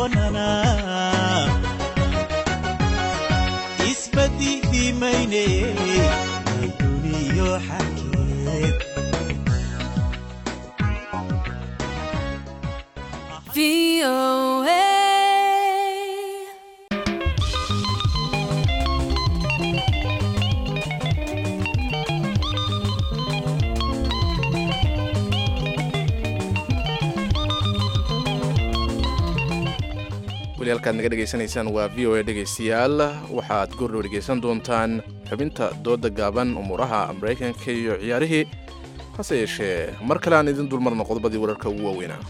weli halkaad naga dhegaysanaysaan waa v o a dhegaystayaal waxaad goordhow dhegaysan doontaan xubinta dooda gaaban umuuraha maraykanka iyo ciyaarihii hase yeeshee mar kale aan idin dulmarno qodobadii wararka ugu waaweynaa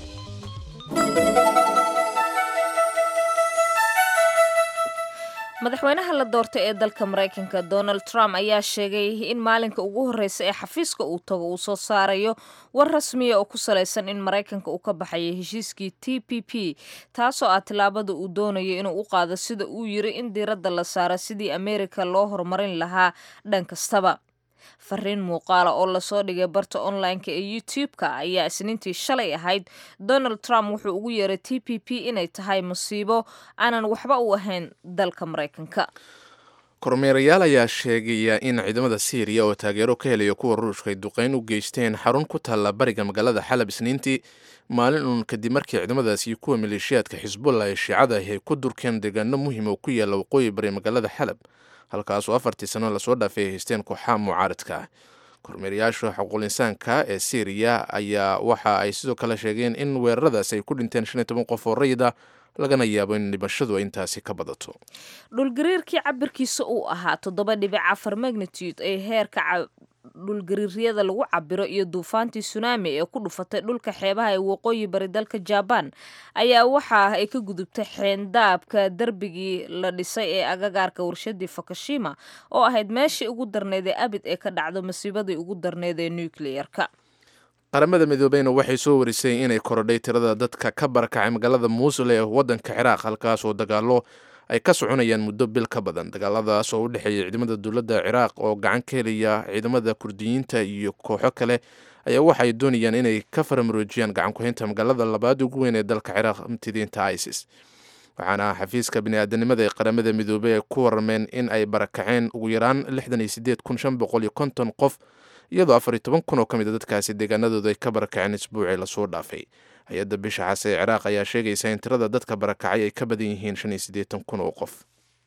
madaxweynaha la doortay ee dalka maraykanka donald trump ayaa sheegay in maalinka ugu horreysa ee xafiiska uu tago uu soo saarayo war rasmiya oo ku salaysan in maraykanka uu ka baxayo heshiiskii t p p taasoo ah tillaabada uu doonayo inuu u qaado sida uu yiri in diiradda la saaro sidii ameerika loo horumarin lahaa dhan kastaba fariin muuqaala oo lasoo dhigay barta online-ka ee youtube-ka ayaa isniintii shalay ahayd donald trump wuxuu ugu yeeray t p p inay tahay musiibo aanan waxba u ahayn dalka maraykanka kormeerayaal ayaa sheegaya in ciidamada siiriya oo taageero ka helaya kuwa ruushka ay duqeyn u geysteen xarun ku taalla bariga magaalada xalab isniintii maalin uun kadib markii ciidamadaasi kuwa maleeshiyaadka xisbullah ee shiicada ahi ay ku durkeen deegaano muhiim oo ku yaalla waqooyi bari magaalada xalab halkaasoo afartii sano lasoo dhaafay ay haysteen kooxaha mucaaradka kormeerayaasha xuquuq insaanka ee syriya ayaa waxa ay sidoo kale sheegeen in weeraradaas ay ku dhinteen shan iyo toban qof oo rayida lagana yaabo in dhibashadu ay intaasi ka badato dhulgariirkii cabirkiisa uu ahaa toddoba dhibic afar magnitude ee heerka dhulgariiryada lagu cabiro iyo duufaantii sunaami ee ku dhufatay dhulka xeebaha ee waqooyi bari dalka jabaan ayaa waxa ay ka gudubtay xeendaabka darbigii la dhisay ee agagaarka warshadii fukushima oo ahayd meeshii ugu darneyd ee abid ee ka dhacdo masiibadii ugu darneyd ee nucleyerka qaramada midoobeyna waxay soo warisay inay korodhay tirada dadka ka barakacay magaalada muusul ee waddanka ciraaq halkaas oo dagaalo ay ka soconayaan muddo bil ka badan dagaaladaas oo u dhexeeya ciidamada dowladda ciraaq oo gacan ka helaya ciidamada kurdiyiinta iyo kooxo kale ayaa waxaay doonayaan inay ka faramaroojiyaan gacan ku-haynta magaalada labaad ugu weyn ee dalka ciraaq mtidiinta isis waxaana xafiiska biniaadanimada ee qaramada midoobey ay ku warrameen in ay barakaceen ugu yaraan lixdan iyo sideed kun shan boqol iyo konton qof iyadoo afar iyo toban kun oo ka mid a dadkaasi deegaanadooda ay ka barakaceen isbuucii lasoo dhaafay hay-adda bisha xase ee ciraaq ayaa sheegaysa in tirada dadka barakacay ay ka badan yihiin shan iyo siddeetan kun oo qof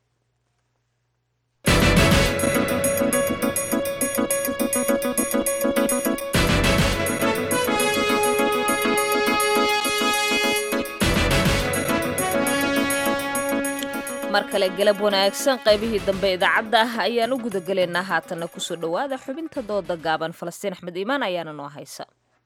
mar kale galab wanaagsan qaybihii dambe idaacadda ah ayaan u gudagelaynaa haatanna kusoo dhowaada xubinta dooda gaaban falastiin axmed iimaan ayaana noo haysa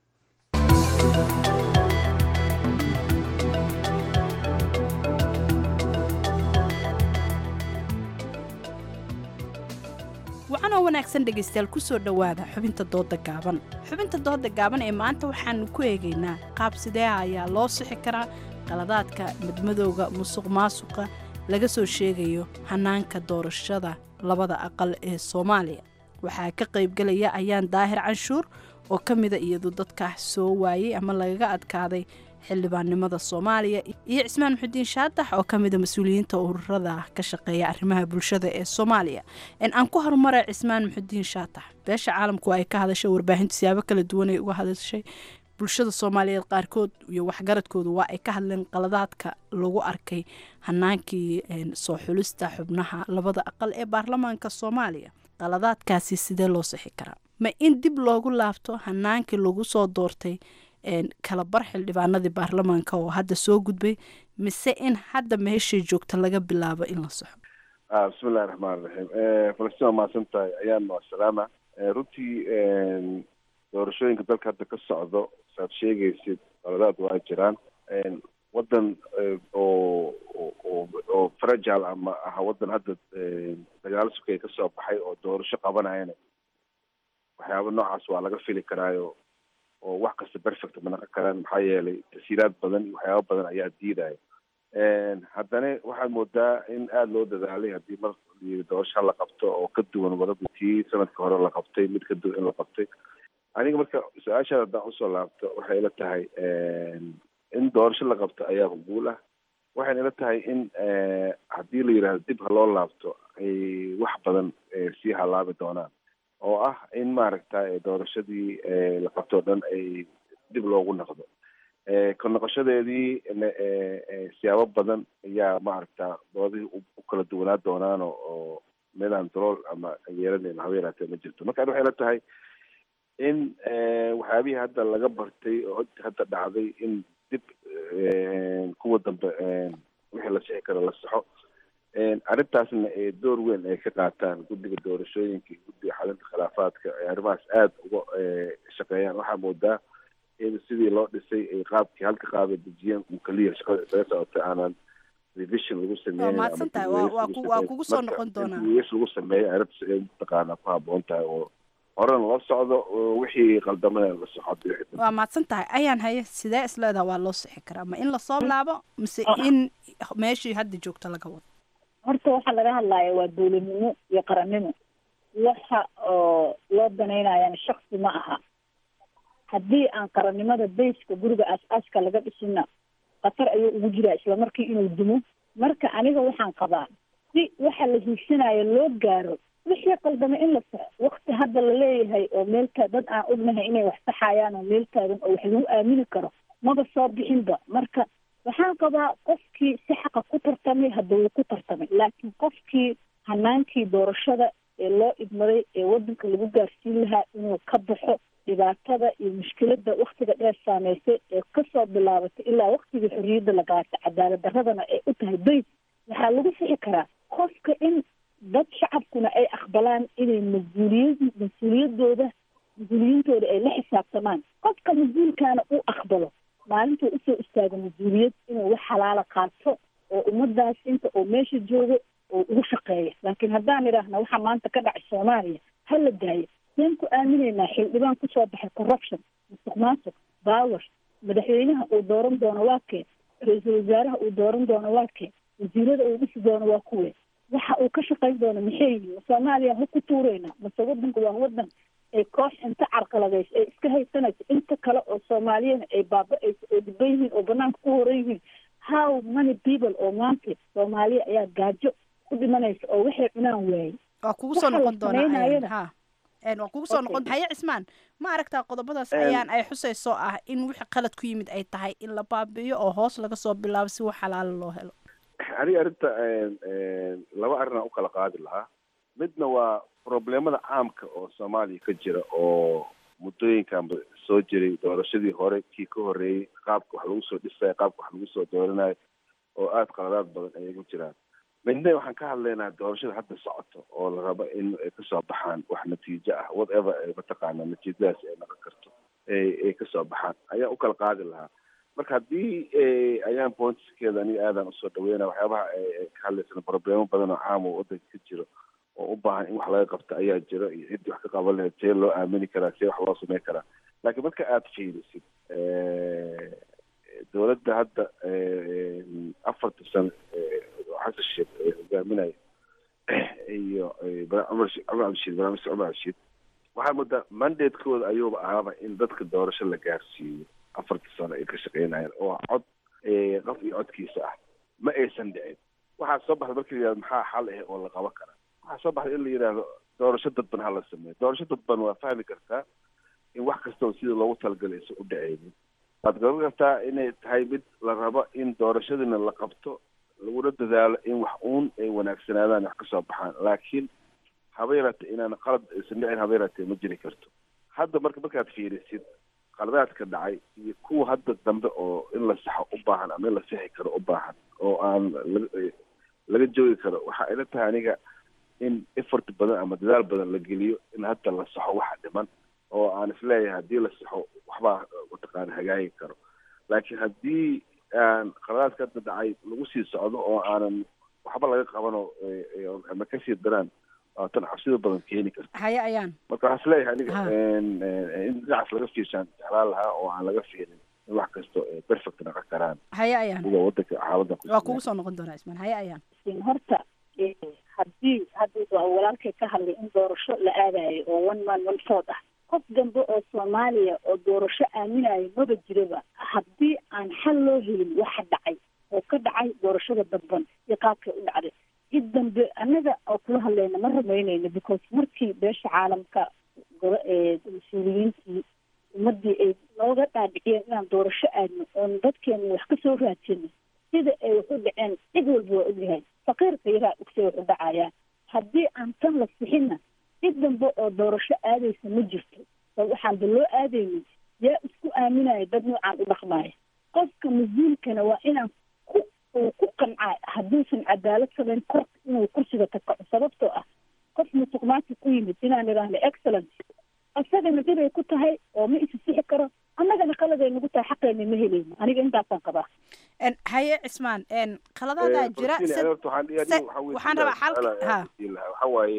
wacanoo wanaagsan dhegaystayaal kusoo dhowaada xubinta dooda gaaban xubinta dooda gaaban ee maanta waxaanu ku eegaynaa qaab sideeha ayaa loo sixi karaa qaladaadka madmadowga musuq maasuqa laga soo sheegayo hanaanka doorashada labada aqal ee soomaaliya waxaa ka qaybgelaya ayaan daahir canshuur oo ka mida iyadu dadka soo waayey ama lagaga adkaaday xildhibaannimada soomaaliya iyo cismaan muxudiin shaadax oo ka mida mas-uuliyiinta ururada ka shaqeeya arrimaha bulshada ee soomaaliya aan ku horumara cismaan muxudiin shaadax beesha caalamku ay ka hadashay warbaahinta siyaabo kala duwan ay uga hadashay bulshada soomaaliyeed qaarkood iyo waxgaradkoodu waa ay ka hadleen qaladaadka lagu arkay hanaankii soo xulista xubnaha labada aqal ee baarlamaanka soomaaliya qaladaadkaasi sidee loo sixi karaa ma in dib loogu laabto hanaankii lagu soo doortay kala bar xildhibaanadii baarlamaanka oo hadda soo gudbay mise in hadda meeshay joogta laga bilaabo in la soxo bismillahi raxmaan raxiim falastiin waa mahadsan tahay ayaan waa salaama runtii doorashooyinka dalka hadda ka socdo saad sheegaysid qaladaad waa jiraan waddan oo oo oo fragile ama aha waddan hadda dagaalo sukaya ka soo baxay oo doorasho qabanayana waxyaaba noocaas waa laga fili karaayo oo wax kasta perfect ma naqon karaan maxaa yeelay tasiiraad badan iyo waxyaaba badan ayaa diidaya haddana waxaad moodaa in aada loo dadaalay haddii mar doorasho la qabto oo ka duwan wadada tii sanadka hore la qabtay mid ka duwan in la qabtay aniga marka su-aashaada haddaan usoo laabto waxay ila tahay in doorasho la qabto ayaa guul ah waxayna ila tahay in haddii la yidhaahdo dib ha loo laabto ay wax badan sii halaabi doonaan oo ah in maaragta doorashadii la qabto o dhan ay dib loogu naqdo ka noqoshadeedii siyaabo badan ayaa maaragta doodihii u kala duwanaa doonaan oo meelaan dalool ama yeelanayn haba yaraatee ma jirto marka waxay la tahay in waxyaabihii hadda laga bartay oo hadda dhacday in dib kuwa dambe wixii la sixi karo la saxo arrintaasna ee door weyn ay ka qaataan guddiga doorashooyinka iyo guddiga xalinta khilaafaadka ay arrimahaas aada uga shaqeeyaan waxaa moodaa in sidii loo dhisay ay qaabkii halka qaabay dejiyeen uu kaliya shaqada isaga socotay aanan revision lagu sameeyey waa mahadsan tahay waa waa ku waa kugu soo noqon doonaa wiis lagu sameeyey arrintaas ay mataqaanaa ku habboon tahay oo horena loo socdo oo wixii qaldamana la soxo waa mahadsan tahay ayaan haye sidee isleedaha waa loo sixi karaa ma in lasoo laabo mise in meeshii hadda joogto laga wado horta waxaa laga hadlaya waa dowladnimo iyo qarannimo waxa oo loo danaynayana shaksi ma aha haddii aan qarannimada bayska guriga aas-aaska laga dhisina khatar ayuu ugu jiraa isla markii inuu dumo marka aniga waxaan qabaa si waxa la hiigsanayo loo gaaro wixii qaldama in la saxo wakti hadda la leeyahay oo meelta dad aan ognahay inay wax saxayaan oo meel taagan oo wax lagu aamini karo maba soo bixinba marka waxaan qabaa qofkii si xaqa ku tartamay hadda wuu ku tartamay laakiin qofkii hanaankii doorashada ee loo idmaday ee wadanka lagu gaarsiin lahaa inuu ka baxo dhibaatada iyo mushkiladda waktiga dheer saameysay ee kasoo bilaabatay ilaa waktigii xorriyadda la gaartay cadaalad daradana ay u tahay bays waxaa lagu sixi karaa qofka in dad shacabkuna ay aqbalaan inay mas-uuliyad mas-uuliyadooda mas-uuliyiintooda ay la xisaabtamaan qofka mas-uulkaana uu aqbalo maalintuu usoo istaago mas-uuliyad inuu wax xalaala qaato oo ummadaas inta oo meesha joogo oo ugu shaqeeya laakiin haddaan idhaahna waxaa maanta ka dhacay soomaaliya ha la daayo seen ku aaminaynaa xildhibaan kusoo baxay corruption musuq maasuq baawer madaxweynaha uu dooran doono waa kee ra-iisul wasaaraha uu dooran doono waa kee wasiirada uu dhisi doono waa kuwe waxa uu ka shaqayn doono maxay yihiin soomaaliya ha ku tuureyna mase wadanku waa wadan ay koox inta carqaladayso ay iska haysanayso inta kale oo soomaaliyana ay baaba-ayso oo dhiban yihiin oo banaanka ku horan yihiin how many people oo maanta soomaaliya ayaa gaajo ku dhimanaysa oo waxay cunaan waayey waa kugu soo noqon doonaa ha waa kugu soo noqon haye cismaan ma aragtaa qodobadaas ayaan ay xusayso ah in wixii qalad ku yimid ay tahay in la baabi'iyo oo hoos laga soo bilaabo si wax xalaala loo helo aniga arrinta laba arrin aan u kala qaadi lahaa midna waa problemada caamka oo soomaaliya ka jira oo muddooyinkan soo jiray doorashadii hore kii ka horreeyey qaabka wax lagu soo dhisayo qaabka wax lagu soo dooranayo oo aada qaladaad badan ayay ku jiraan midna waxaan ka hadlaynaa doorashada hadda socoto oo la rabo in ay kasoo baxaan wax natiijo ah whatever mataqaana natiijadaas ay noqon karto ay kasoo baxaan ayaa u kala qaadi lahaa marka haddii ayaan pointskeeda aniga aadaan usoo dhaweynaya waxyaabaha ka hadlaysana problemo badan oo caam oo wadanka ka jiro oo u baahan in wax laga qabto ayaa jiro iyo ciddii wax ka qaban lahayd see loo aamini karaa see wax loo sameyn karaa laakiin marka aada fiirisid dowladda hadda afarta sano xasan sheekh hogaaminaya iyo cumar cumar cabdishiid barnaamij cumar cabdishiid waxaa moodaa mandatekooda ayuuba ahaaba in dadka doorasho la gaarsiiyo afarta sano ay ka shaqeynayaan oo cod qof iyo codkiisa ah ma aysan dhicin waxaa soo baxda marka la yihahdo maxaa xal ah oo la qaban karaa waxaa soo baxda in la yidhaahdo doorasho dadban ha la sameeyo doorasho dadban waa fahmi kartaa in wax kastaba sida loogu talagalay aysan u dhaceynin waad garan kartaa inay tahay mid la rabo in doorashadiina la qabto laguna dadaalo in wax uun ay wanaagsanaadaan wax kasoo baxaan laakiin haba yaraatee inaan qalad aysan dhicin haba yaraatee ma jiri karto hadda marka markaad fiirisid qaladaadka dhacay iyo kuwa hadda dambe oo in la saxo u baahan ama in la sixi karo u baahan oo aan laga joogi karo waxa ila tahay aniga in effort badan ama dadaal badan la geliyo in hadda la saxo waxa dhiman oo aan isleeyahay haddii la saxo waxbaa mataqaana hagaagi karo laakiin haddii aan qaladaadka hadda dhacay lagu sii socdo oo aanan waxba laga qabano ama kasii daraan waa tan cabsida badan keeni karta haye ayaan marka waxaan isleeyahay aniga in dhinacaas laga fiirshaan jeclaan lahaa oo aan laga fiirin in wax kasto perfect noqon karaan haye ayaan sida wadanka xaaladda waa kugu soo noqon doonaa ismaan haye ayaan horta haddii hadda walaalkay ka hadlay in doorasho la aadayo oo one man one vote ah qof dambe oo soomaaliya oo doorasho aaminayo maba jiraba haddii aan xal loo helin waxa dhacay oo ka dhacay doorashada dadban iyo qaabkay u dhacday cid dambe annaga oo kula hadlayna ma rumaynayno because markii beesha caalamka mas-uuliyiintii ummadii ay nooga dhaadhiciyeen inaan doorasho aadno oon dadkeenu wax ka soo raadsano sida ay wax u dhaceen cid walba waa ogyahay faqiirka yaraa ogse wax u dhacayaan haddii aan tan la sixinna cid dambe oo doorasho aadaysa ma jirto oo waxaan ba loo aadaynin yaa isku aaminaya dad noocaan u dhaqmaya qofka mas-uulkana waa inaan ku uu ku qancaa hadduusan cadaalad samayn kor inuu kursiga ka kaco sababtoo ah qof musuq maasuq ku yimid inaan idhaahno excellent isagana dhibay ku tahay oo ma isi sixi karo annagana qaladay nagu tahay xaqeena ma helayno aniga intaasaan qabaa haye cismaan qaladaadaa jira waxaan rabaa xalka ha waxa waaye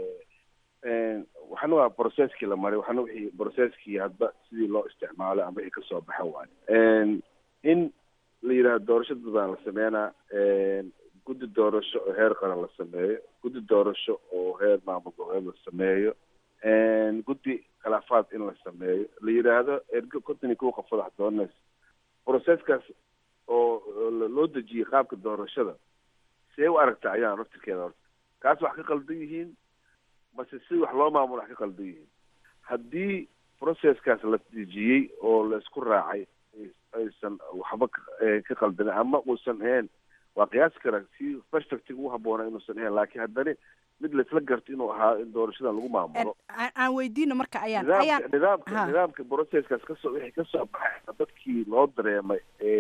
waxana waa processkii la maray waxana wixii processkii hadba sidii loo isticmaalo ama wixii kasoo baxa waaye in la yidhaahdo doorasho dad baa la sameynaa guddi doorasho oo heer qaran la sameeyo guddi doorasho oo heer maamul goboleed la sameeyo guddi khilaafaad in la sameeyo la yidhaahdo ergo konton iyo kow qofood wax dooranaysa processkaas oo loo dejiyey qaabka doorashada see u aragta ayaan raftirkeeda horta kaas wax ka qaldan yihiin mase si wax loo maamulo wax ka qaldan yihiin haddii processkaas la dejiyey oo la isku raacay aysan waxba ka qaldanin ama uusan ahayn waa qiyaasi karaa si perfectiga u haboona inuusan ahayn laakiin haddana mid laisla garto inuu ahaa in doorashadan lagu maamulo aan weydiino marka ayaan nidaamka nidaamka nidaamka processkaas kasoo wixii kasoo baxay dadkii loo dareemay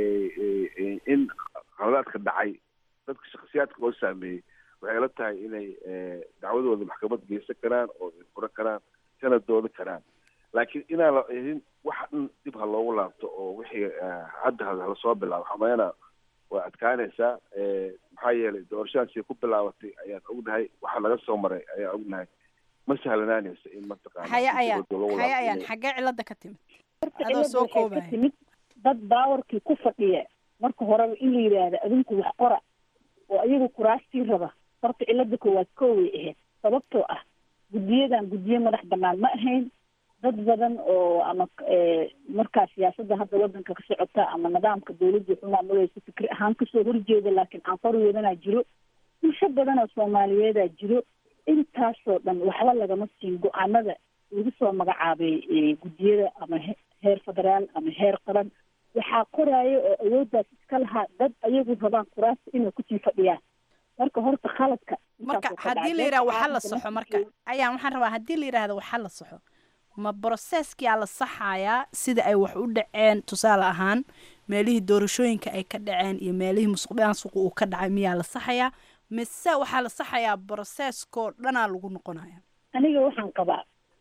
in qaladaadka dhacay dadka shakhsiyaadka loo saameeyey waxay la tahay inay dacwadooda maxkamad geysan karaan oo ay furan karaan kana doodi karaan laakiin inaan la ihin wax dhan dib ha loogu laabto oo wixii hadda hala soo bilaabo xameena waa adkaanaysaa maxaa yeelay doorashadaasi ku bilaabatay ayaan ognahay waxa laga soo maray ayaan ognahay ma sahlanaanaysa in mataqaana haya ayaan haya ayaan xaggee cilada ka timid adoo soo koobaya timid dad baawarkii ku fadhiya marka horeba in la yidhaahdo adinku wax qora oo ayagu kuraastii raba horta cilada koowaad kooway ahayd sababtoo ah guddiyadan guddiyo madax banaan ma ahayn dad badan oo ama markaa siyaasadda hadda wadanka ka socota ama nidaamka dawladda waxu maamulaysa fikri ahaan kasoo horjeeda laakiin aan farweedanaa jiro bulsho badan oo soomaaliyeedaa jiro intaasoo dhan waxba lagama siin go-aanada lagu soo magacaabay guddiyada ama heer federaal ama heer qaran waxaa qoraayo oo awooddaas iska lahaa dad ayagu rabaan kuraasta inay kusii fadhiyaan marka horta khaladka marka haddii la yidhaha waxa la saxo marka ayaan waxaan rabaa haddii la yidhaahdo waxa la saxo ma broceskia la saxayaa sida ay wax u dhaceen tusaale ahaan meelihii doorashooyinka ay ka dhaceen iyo meelihii musuqmaasuqa uu ka dhacay miyaa la saxayaa mise waxaa la saxayaa broceskoo dhanaa lagu noqonaya aniga waxaan qabaa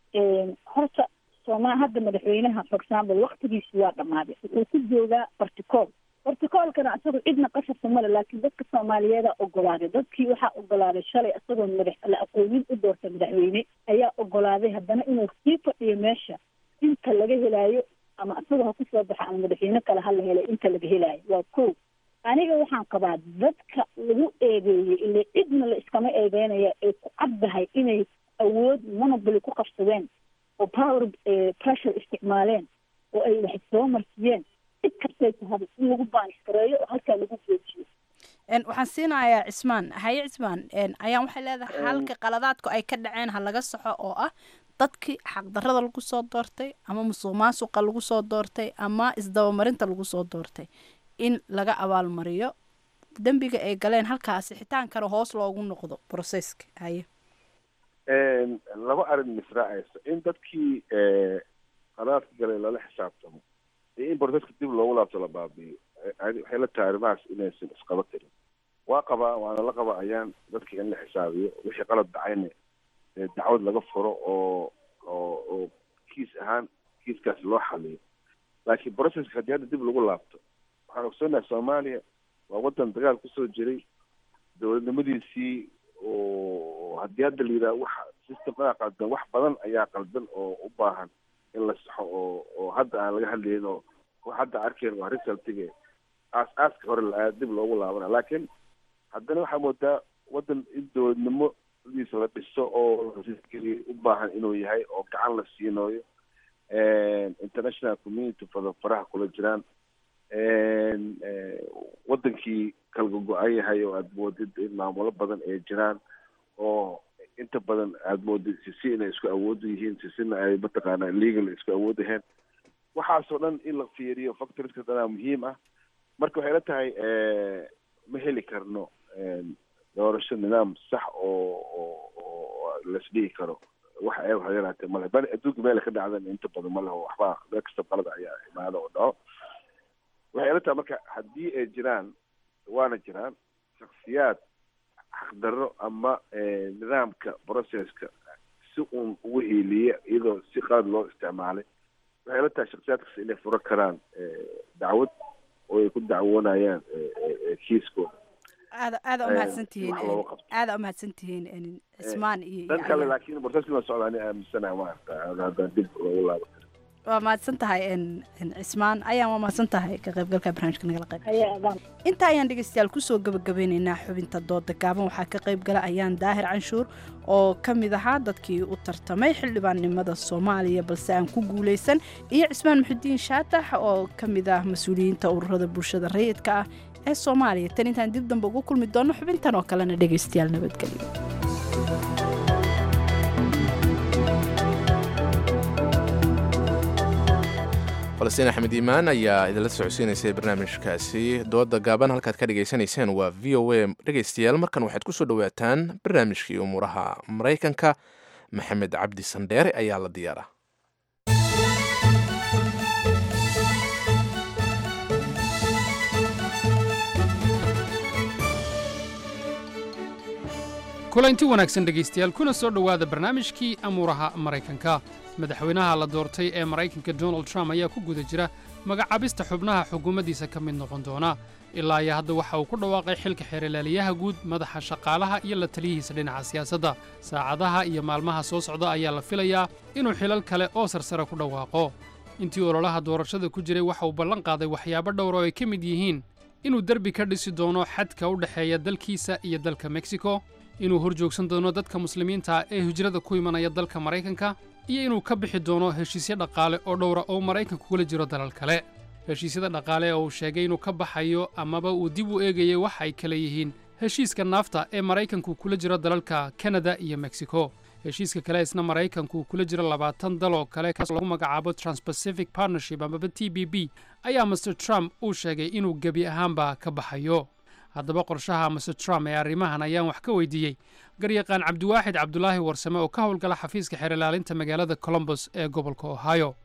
horta sooma hadda madaxweynaha for example waktigiisi waa dhammaaday wuxuu ku joogaa barticool barticoolkana isagu cidna qasabka male laakiin dadka soomaaliyeeda ogolaaday dadkii waxaa ogolaaday shalay isagoo madax la aqoonin u doortay madaxweyne ayaa ogolaaday haddana inuu sii fadhiyo meesha inta laga helaayo ama isagoo ha kusoo baxa ama madaxweyne kale hala helay inta laga helaayo waa ko aniga waxaan qabaa dadka lagu eedeeyey ile cidna la iskama eedeynaya ay ku caddahay inay awood monopoly ku qabsadeen oo power pressure isticmaaleen oo ay wax soo marsiyeen cid kastay tahaba in lagu baaniskareeyo oo halkaa lagu joojiyo waxaan siinayaa cismaan haye cismaan ayaan waxay leedahay halka qaladaadku ay ka dhaceen ha laga saxo oo ah dadkii xaqdarada lagu soo doortay ama musuq maasuqa lagu soo doortay ama isdabamarinta lagu soo doortay in laga abaalmariyo dembiga ay galeen halkaasi xitaankana hoos loogu noqdo processka haye laba arrin misraacaysa in dadkii qalaadka galay lala xisaabtamo iyo in proceska dib loogu laabto la baabi'iyo waxay la tahay arrimahaas inaysan isqaba karin waa qabaa waana la qaba ayaan dadkii in la xisaabiyo wixii qalad dhacayna dacwad laga furo oo oo oo kiis ahaan kiiskaas loo xaliyo laakiin proceska haddii hadda dib lagu laabto waxaan ogsoonahay soomaaliya waa waddan dagaal kusoo jiray dowladnimadiisii oo haddii hadda la yidhaha wax systemadaa qaldan wax badan ayaa qaldan oo u baahan in la saxo oo oo hadda aan laga hadlayn oo wax hadda arkeen waa resultige aas aaska hore la dib loogu laabana laakiin haddana waxaa moodaa waddan in dowladnimodiisa la dhiso oo geliya u baahan inuu yahay oo gacan la siinayo international community fada faraha kula jiraan wadankii kalga go-an yahay oo aada moodid in maamulo badan ay jiraan oo inta badan aada moodid sisi inay isku awoodu yihiin sisina ay mataqaana legal isku awood ahayn waxaasoo dhan in la fiiriyo factoriska dhanaa muhiim ah marka waxay la tahay ma heli karno doorasho nidaam sax oo oo oo laisdhigi karo wax ayaga waxa yaraatee male bal adduunka meel ka dhacdan inta badan ma leho waxba meel kasta qalad ayaa imaada oo dhaco waxay ila tahay marka haddii ay jiraan waana jiraan shaksiyaad xaqdarro ama nidaamka processka si uun ugu hiiliya iyadoo si qalad loo isticmaalay waxay ila tahay shaksiyaadkaas inay furo karaan dacwad oo ay ku dacwoonayaan kiiskooda aada aada umahadsan tihiin wax looga qabto. aada umahadsan tihiin cismaan iyo dhan iyo kale Ayaan. laakiin processkii waa socda ani aaminsanaha maarata haddaan dib loogu laabo waa mahadsan tahay n- n- cismaan ayaan waa mahadsan tahay ka qaybgalka barnaamijka nagala qayb inta ayaan dhegeystayaal kusoo gabagabeyneynaa xubinta dooda gaaban waxaa ka qayb gala ayaan daahir canshuur oo ka mid ahaa dadkii u tartamay xildhibaannimada soomaaliya balse aan ku guuleysan iyo cismaan muxudiin shaatax oo ka mid ah mas-uuliyiinta ururada bulshada rayidka ah ee soomaaliya tan intaan dib dambe ugu kulmi doono xubintan oo kalena dhegeystayaal nabadgelyo falastiin axmed iimaan ayaa idinla socodsiinaysay barnaamijkaasi dooda gaaban halkaad ka dhagaysanayseen waa v o a dhegaystayaal markan waxaad kusoo dhowaataan barnaamijkii umuuraha maraykanka maxamed cabdi sandheere ayaa la diyaara kulanti wanaagsan dhegaystayaal kuna soo dhowaada barnaamijkii amuuraha maraykanka madaxweynaha la doortay ee maraykanka donald trump ayaa ku guda jira magacaabista xubnaha xukuumaddiisa ka mid noqon doona ilaa iyo hadda waxa uu ku dhawaaqay xilka xeeralaaliyaha guud madaxa shaqaalaha iyo la taliyihiisa dhinaca siyaasadda saacadaha iyo maalmaha soo socda ayaa la filayaa inuu xilal kale oo sarsare ku dhawaaqo intii ololaha doorashada ku jiray waxa uu ballan qaaday waxyaabo dhowr oo ay ka mid yihiin inuu derbi ka dhisi doono xadka u dhexeeya dalkiisa iyo dalka meksiko inuu hor joogsan doono dadka muslimiinta ah ee hijrada ku imanaya dalka maraykanka iyo inuu ka bixi doono heshiisyo dhaqaale oo dhowra oo maraykanku kula jiro dalal kale heshiisyada dhaqaale oo uu sheegay inuu ka baxayo amaba uu dib u eegayay waxa ay kale yihiin heshiiska naafta ee maraykanku kula jiro dalalka kanada iyo meksiko heshiiska kale isna maraykanku kula jiro labaatan dal oo kale kaas lagu magacaabo transpacific partnership amaba t b b ayaa master trump uu sheegay inuu gebi ahaanba ka baxayo haddaba qorshaha master trump ee arrimahan ayaan wax ka weydiiyey garyaqaan cabdiwaaxid cabdulaahi warsame oo ka howlgala xafiiska xeerlaalinta magaalada colombos ee gobolka ohio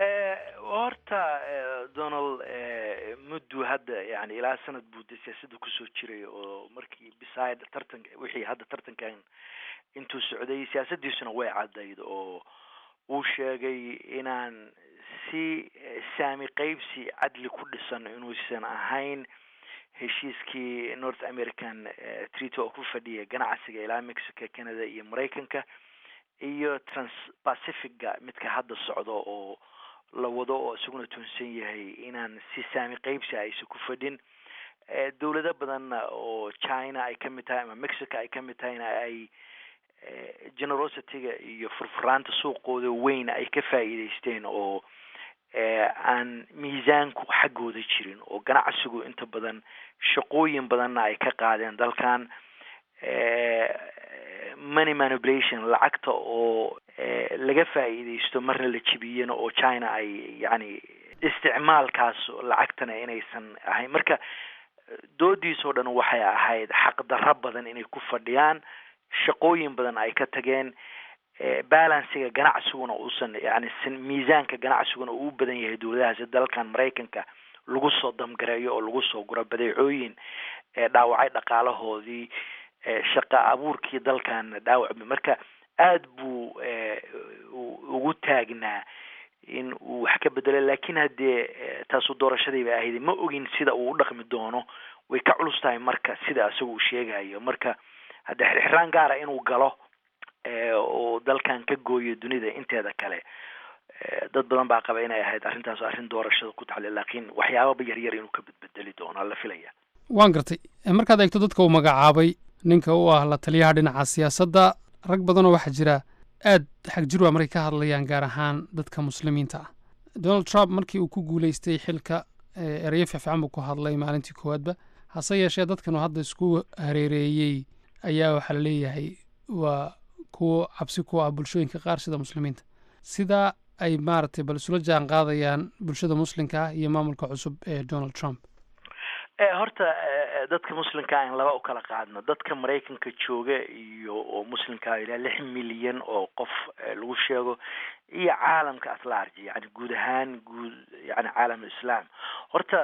horta eh, donald eh, muddu hadda yani ilaa sanad buu de siyaasadda kusoo jiray oo markii beside tartanka wixii hadda tartankan intuu socday siyaasaddiisuna way caddayd oo uu sheegay inaan si eh, saami qaybsi cadli ku dhisan inuusan ahayn heshiiskii north american eh, treaty oo ku fadhiya ganacsiga ilaa mexico canada iyo maraykanka iyo transpacifica midka hadda socdo oo la wado oo isaguna tuunsan yahay inaan si saami qaybsi aysan ku fadhin Eh, dowlado badanna oo china ay ka mid tahay ama mexico ay ka mid tahayna ay eh, generosity-ga iyo furfuraanta suuqooda weyn ay ka faa'iidaysteen oo eh, aan miisaanku xaggooda jirin oo ganacsigu inta badan shaqooyin badanna ay ka qaadeen dalkan eh, money manipulation lacagta oo eh, laga faa'iidaysto marna la jibiyena oo china ay yacni isticmaalkaas lacagtana inaysan ahayn marka doodiisoo dhan waxay ahayd xaqdarro badan inay ku fadhiyaan shaqooyin badan ay ka tageen eh, balansiga ganacsiguna uusan yani sin- miisaanka ganacsiguna uu u badan yahay dowladahaasi dalkan maraykanka lagu soo damgareeyo oo lagu soo guro badeecooyin ee dhaawacay dhaqaalahoodii eh, shaqa abuurkii dalkan dhaawacmay marka aad buu eh, u- ugu taagnaa in uu wax ka bedelo laakiin haddee eh, taasu doorashadii bay ahayd ma ogin sida uu u dhaqmi doono way ka culus tahay marka sida isaga uu sheegayo marka hadde xirxiraan gaara inuu galo eh, oo dalkan ka gooyo dunida inteeda kale eh, dad badan baa qaba inay ahayd arrintaas arrin doorashada ku taxli laakiin waxyaababa yaryar inuu ka bedbedeli doono la filaya waan gartay Eh, markaad eegto dadka uu magacaabay ninka u ah la taliyaha dhinaca siyaasadda rag badanoo waxaa jira aad xag jirwa markay ka hadlayaan gaar ahaan dadka muslimiinta ah donald trump markii uu ku guuleystay xilka eh, erayo fiicfiican buu ku hadlay maalintii koowaadba hase yeeshee dadkan uu hadda isku hareereeyey ayaa waxaa la leeyahay waa kuwo cabsi ku ah bulshooyinka qaar sida muslimiinta sidaa ay maaragtay bal isula jaan qaadayaan bulshada muslimka ah iyo maamulka cusub ee donald trump horta dadka muslimkaa in laba u kala qaadno dadka maraykanka jooga iyo oo muslimkaa ilaa lix milyan oo qof lagu sheego iyo caalamka atlarge yani guud ahaan guud yani caalam islam horta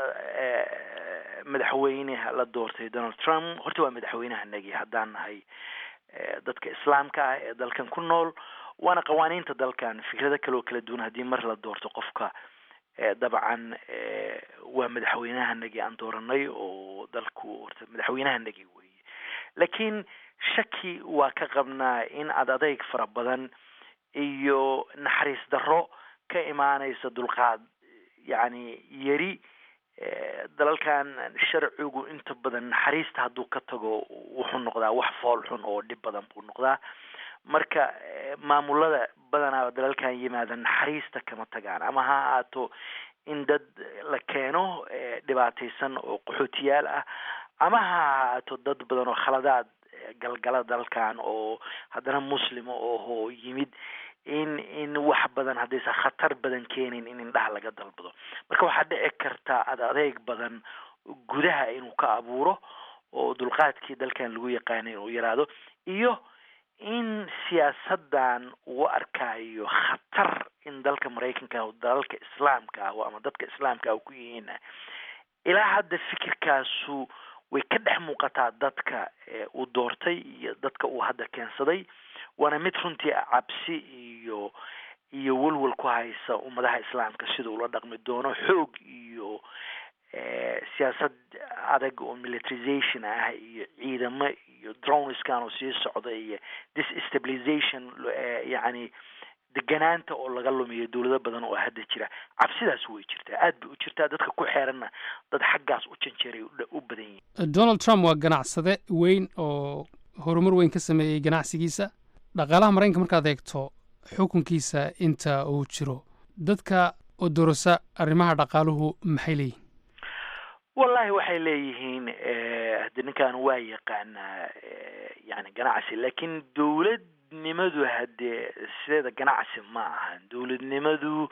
madaxweyneha la doortay donald trump horta waa madaxweynehanagi haddaan nahay dadka islaamka ah ee dalkan ku nool waana qawaaniinta dalkan fikrado kale oo kala duwan haddii mar la doorto qofka dabcan waa madaxweynahanagii aan dooranay oo dalku horta madaxweynahanagii weeye laakiin shaki waa ka qabnaa in ad adeyg fara badan iyo naxariis darro ka imaanaysa dulqaad yacni yari dalalkan sharcigu inta badan naxariista hadduu ka tago wuxuu noqdaa wax fool xun oo dhib badan buu noqdaa marka maamulada badanaa dalalkan yimaada naxariista kama tagaan ama ha ahaato in dad la keeno dhibaataysan oo qaxootiyaal ah ama ha ahaato dad badan oo khaladaad galgala dalkan oo haddana muslima oho yimid in in wax badan haddaysan khatar badan keenin in indhaha laga dalbado marka waxaa dhici karta ad adeeg badan gudaha inuu ka abuuro oo dulqaadkii dalkan lagu yaqaanay inuu yaraado iyo in siyaasadan uu arkayo khatar in dalka maraykanka o dalalka islaamka ah ama dadka islaamka ah ku yihiin ilaa hadda fikirkaasu way ka dhex muuqataa dadka uu doortay iyo dadka uu hadda keensaday waana mid runtii cabsi iyo iyo welwel ku haysa ummadaha islaamka sida ula dhaqmi doono xoog iyo siyaasad adag oo militarization ah iyo ciidamo iyo droneskan oo sii socda iyo disstabilization yacni deganaanta oo laga lumiyo dowlado badan oo hadda jira cabsidaas way jirtaa aad bay u jirtaa dadka ku xeeranna dad xaggaas u janjeeray u badan yihin donald trump waa ganacsade weyn oo horumar weyn ka sameeyey ganacsigiisa dhaqaalaha maraykanka markaad eegto xukunkiisa inta uu jiro dadka oo dorasa arrimaha dhaqaaluhu maxay leeyihin wallahi waxay leeyihiin hade ninkan waa yaqaanaa yani ganacsi laakiin dowladnimadu hadee sideeda ganacsi ma ahan dowladnimadu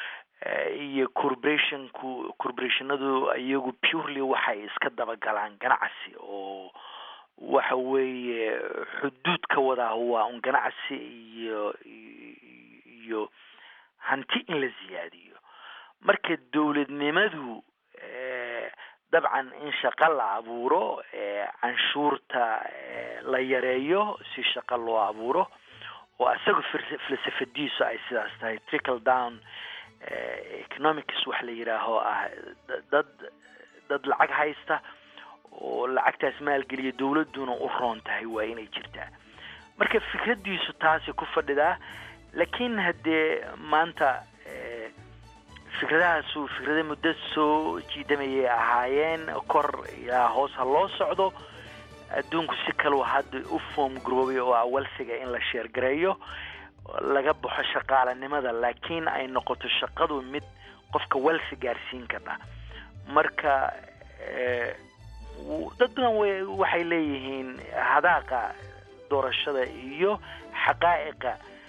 iyo corporationku corporationadu iyagu purely waxay iska dabagalaan ganacsi oo waxa weeye xuduud ka wadaa waa un ganacsi iyo iyo hanti in la ziyaadiyo marka dowladnimadu dabcan in shaqo la abuuro canshuurta la yareeyo si shaqo loo abuuro oo isaga falsafadiisu ay sidaas tahay trickle down economics wax la yidhaaho ah dad dad lacag haysta oo lacagtaas maalgeliya dowladuna u roon tahay waa inay jirtaa marka fikradiisu taasi ku fadhidaa laakiin haddee maanta fikradahaasu fikrada muddo soo jiidamayay ahaayeen kor ilaa hoos ha loo socdo adduunku si kaleu hadda u foom garoobay oo awalsiga in la sheergareeyo laga baxo shaqaalanimada laakiin ay noqoto shaqadu mid qofka welsi gaarsiin karta marka dad badan w waxay leeyihiin hadaaqa doorashada iyo xaqaa'iqa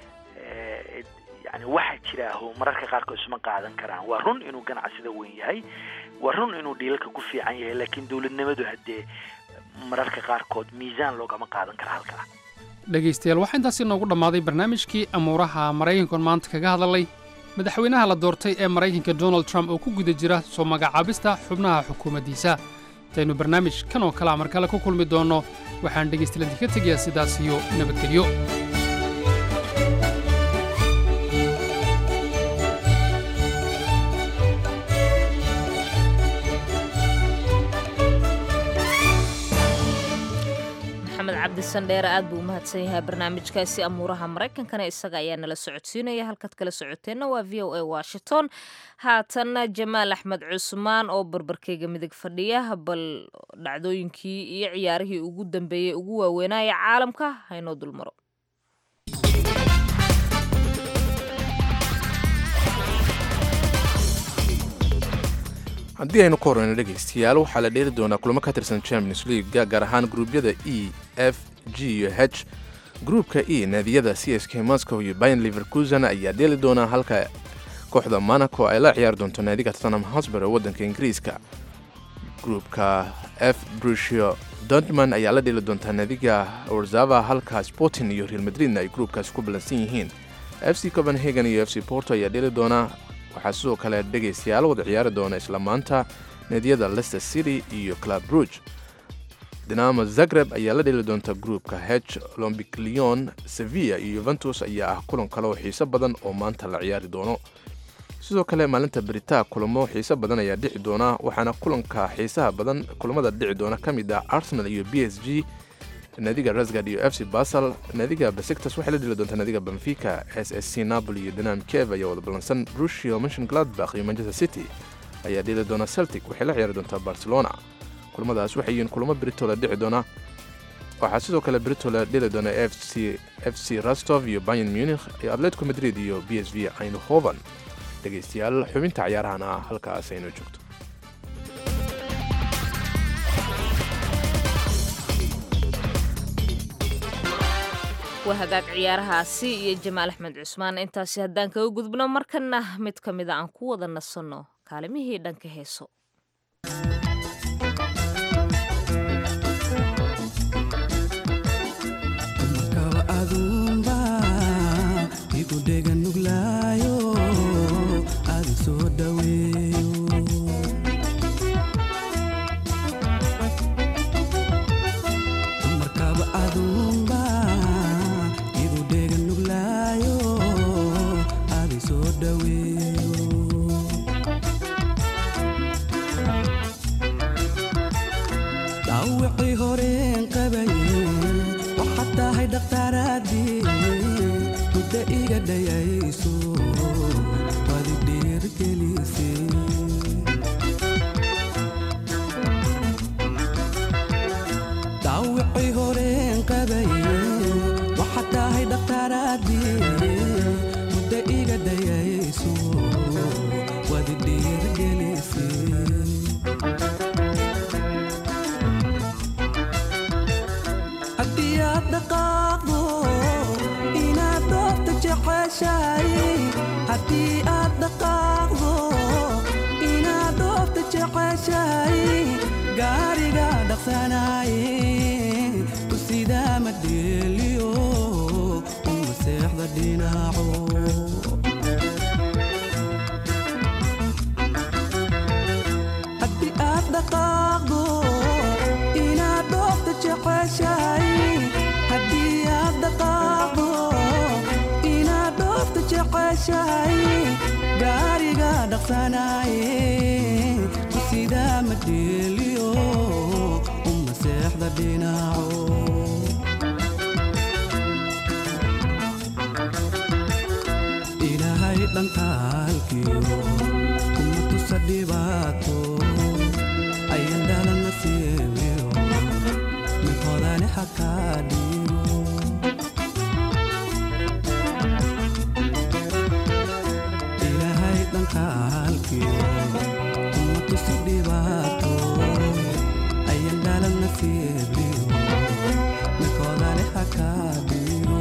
yani waxa jiraaho mararka qaarkood isma qaadan karaan waa run inuu ganacsida weyn yahay waa run inuu dhiilalka ku fiican yahay laakiin dowladnimadu haddee mararka qaarkood miisaan loogama qaadan kara halkaa dhegaystayaal waxaa intaasi noogu dhammaaday barnaamijkii amuuraha maraykankan maanta kaga hadalay madaxweynaha la doortay ee maraykanka donald trump oo ku guda jira soo magacaabista xubnaha xukuumaddiisa intaynu barnaamij kan oo kalea mar kale ku kulmi doonno waxaan dhegaystayaal ka tegayaa sidaas iyo nabadgelyo maxamed cabdisandheere aad buu u mahadsan yahay barnaamijkaasi amuuraha maraykankana isaga ayaa nala socodsiinaya halkaad kala socoteenna waa v o a washington haatanna jamaal axmed cusmaan oo barbarkeyga midig fadhiya bal dhacdooyinkii iyo ciyaarihii ugu dambeeyey ugu waaweynaya caalamka haynoo dulmaro haddii aynu ka horreyno dhegaystayaal waxaa la dheeri doonaa kulamo ka tirsan champions leaguega gaar ahaan gruubyada e f g iyo h gruupka e naadiyada c s k moscow iyo bayan liverkusen ayaa dheeli doonaa halka kooxda monaco ay la ciyaari doonto naadiga tottenham hosber ee waddanka ingiriiska gruupka f brusio dortman ayaa la dheli doontaa naadiga warzava halka sporting iyo real madridna ay gruupkaasi ku ballansan yihiin f c copenhagen iyo f c porto ayaa dheli doona waxaa sidoo kale dhegaystayaal wada ciyaari doona isla maanta naadiyada leicester city iyo club rouge dinamo zagreb ayaa la dheli doonta gruupka h olombic leon sevilla iyo yuventus ayaa ah kulan kale oo xiiso badan oo maanta la ciyaari doono sidoo kale maalinta beritaa kulamo xiiso badan ayaa dhici doona waxaana kulanka xiisaha badan kulamada dhici doona ka mid ah arsenal iyo b s g naadiga rasgad iyo f c basel naadiga besiktas waxay la dheli doontaa naadiga benfica s s c napoli iyo dinam kev ayaa wada ballansan rusio mention gladbach iyo manchester city ayaa dheli doona celtic waxay la ciyaari doontaa barcelona kulamadaas waxay yihiin kulamo britola dhici doona waxaa sidoo kale britola dheli doona f c f c rostov iyo bayern munich iyo atletico madrid iyo b s v eindhoven dhegaystayaal xubinta cayaarahana halkaas aynu joogto waa hagaag ciyaarahaasi iyo jamaal axmed cusmaan intaasi haddaan kaga gudbno markana mid ka mida aan ku wada nasanno kaalimihii dhanka heeso dhawicii horeen qabaye waxaad tahay dhakhtaaraadii muddo iga dhayayso wadi dhiirgelise dhawicii horeen qabaye waxaad tahay dhakhtaaraadii muddo iga dhayayso wadi dhiirgelise haddii aad dhaqaaqdo inaad doorta jeceshahay haddii aad dhaqaaqdo inaad doorta jeceshahay gaariga dhaqsanaaye ku sidaa ma dheeliyo uma seexda dhinaco haddii aad dhaqaaqdo inaad dhoofta jeceshahay haddii aad dhaqaaqdo inaad dhoofta jeceshahay gaariga dhaqsanaaye ku sidaa ma dheeliyo uma seexda dhinaco ilaahay dhankaalkiyo kuma tusa dhibaato ayan dhalana siibiyo mid hodani xakaa dhiibo ilaahay dhankaalkiyo kuma tusa dhibaato ayan dhalana siibiyo mid hodani xakaa dhiibo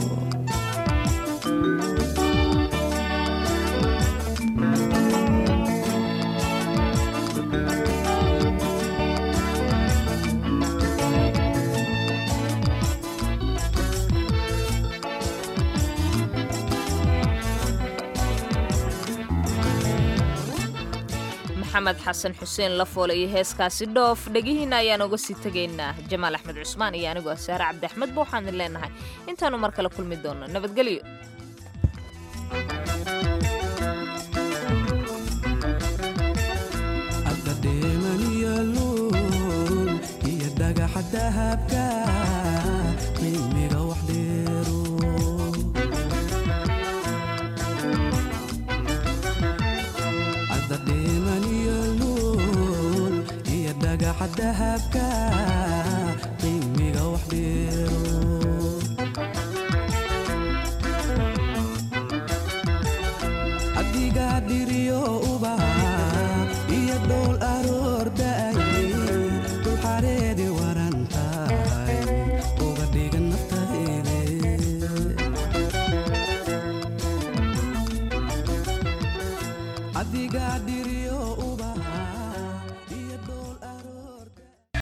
maxamed xasan xuseen lafoole iyo heeskaasi dhoof dhegihiina ayaan uga sii tegaynaa jamaal axmed cusmaan iyo anigoo saare cabdi axmed ba waxaan idin leenahay intaannu mar kale kulmi doonno nabadgelyo adda dheemaniyo luul iyo dhagaxa dahabka qiimiga wax dheero adda dheemaniyo luul iyo dhagaxa dahabka qiimiga wax dheero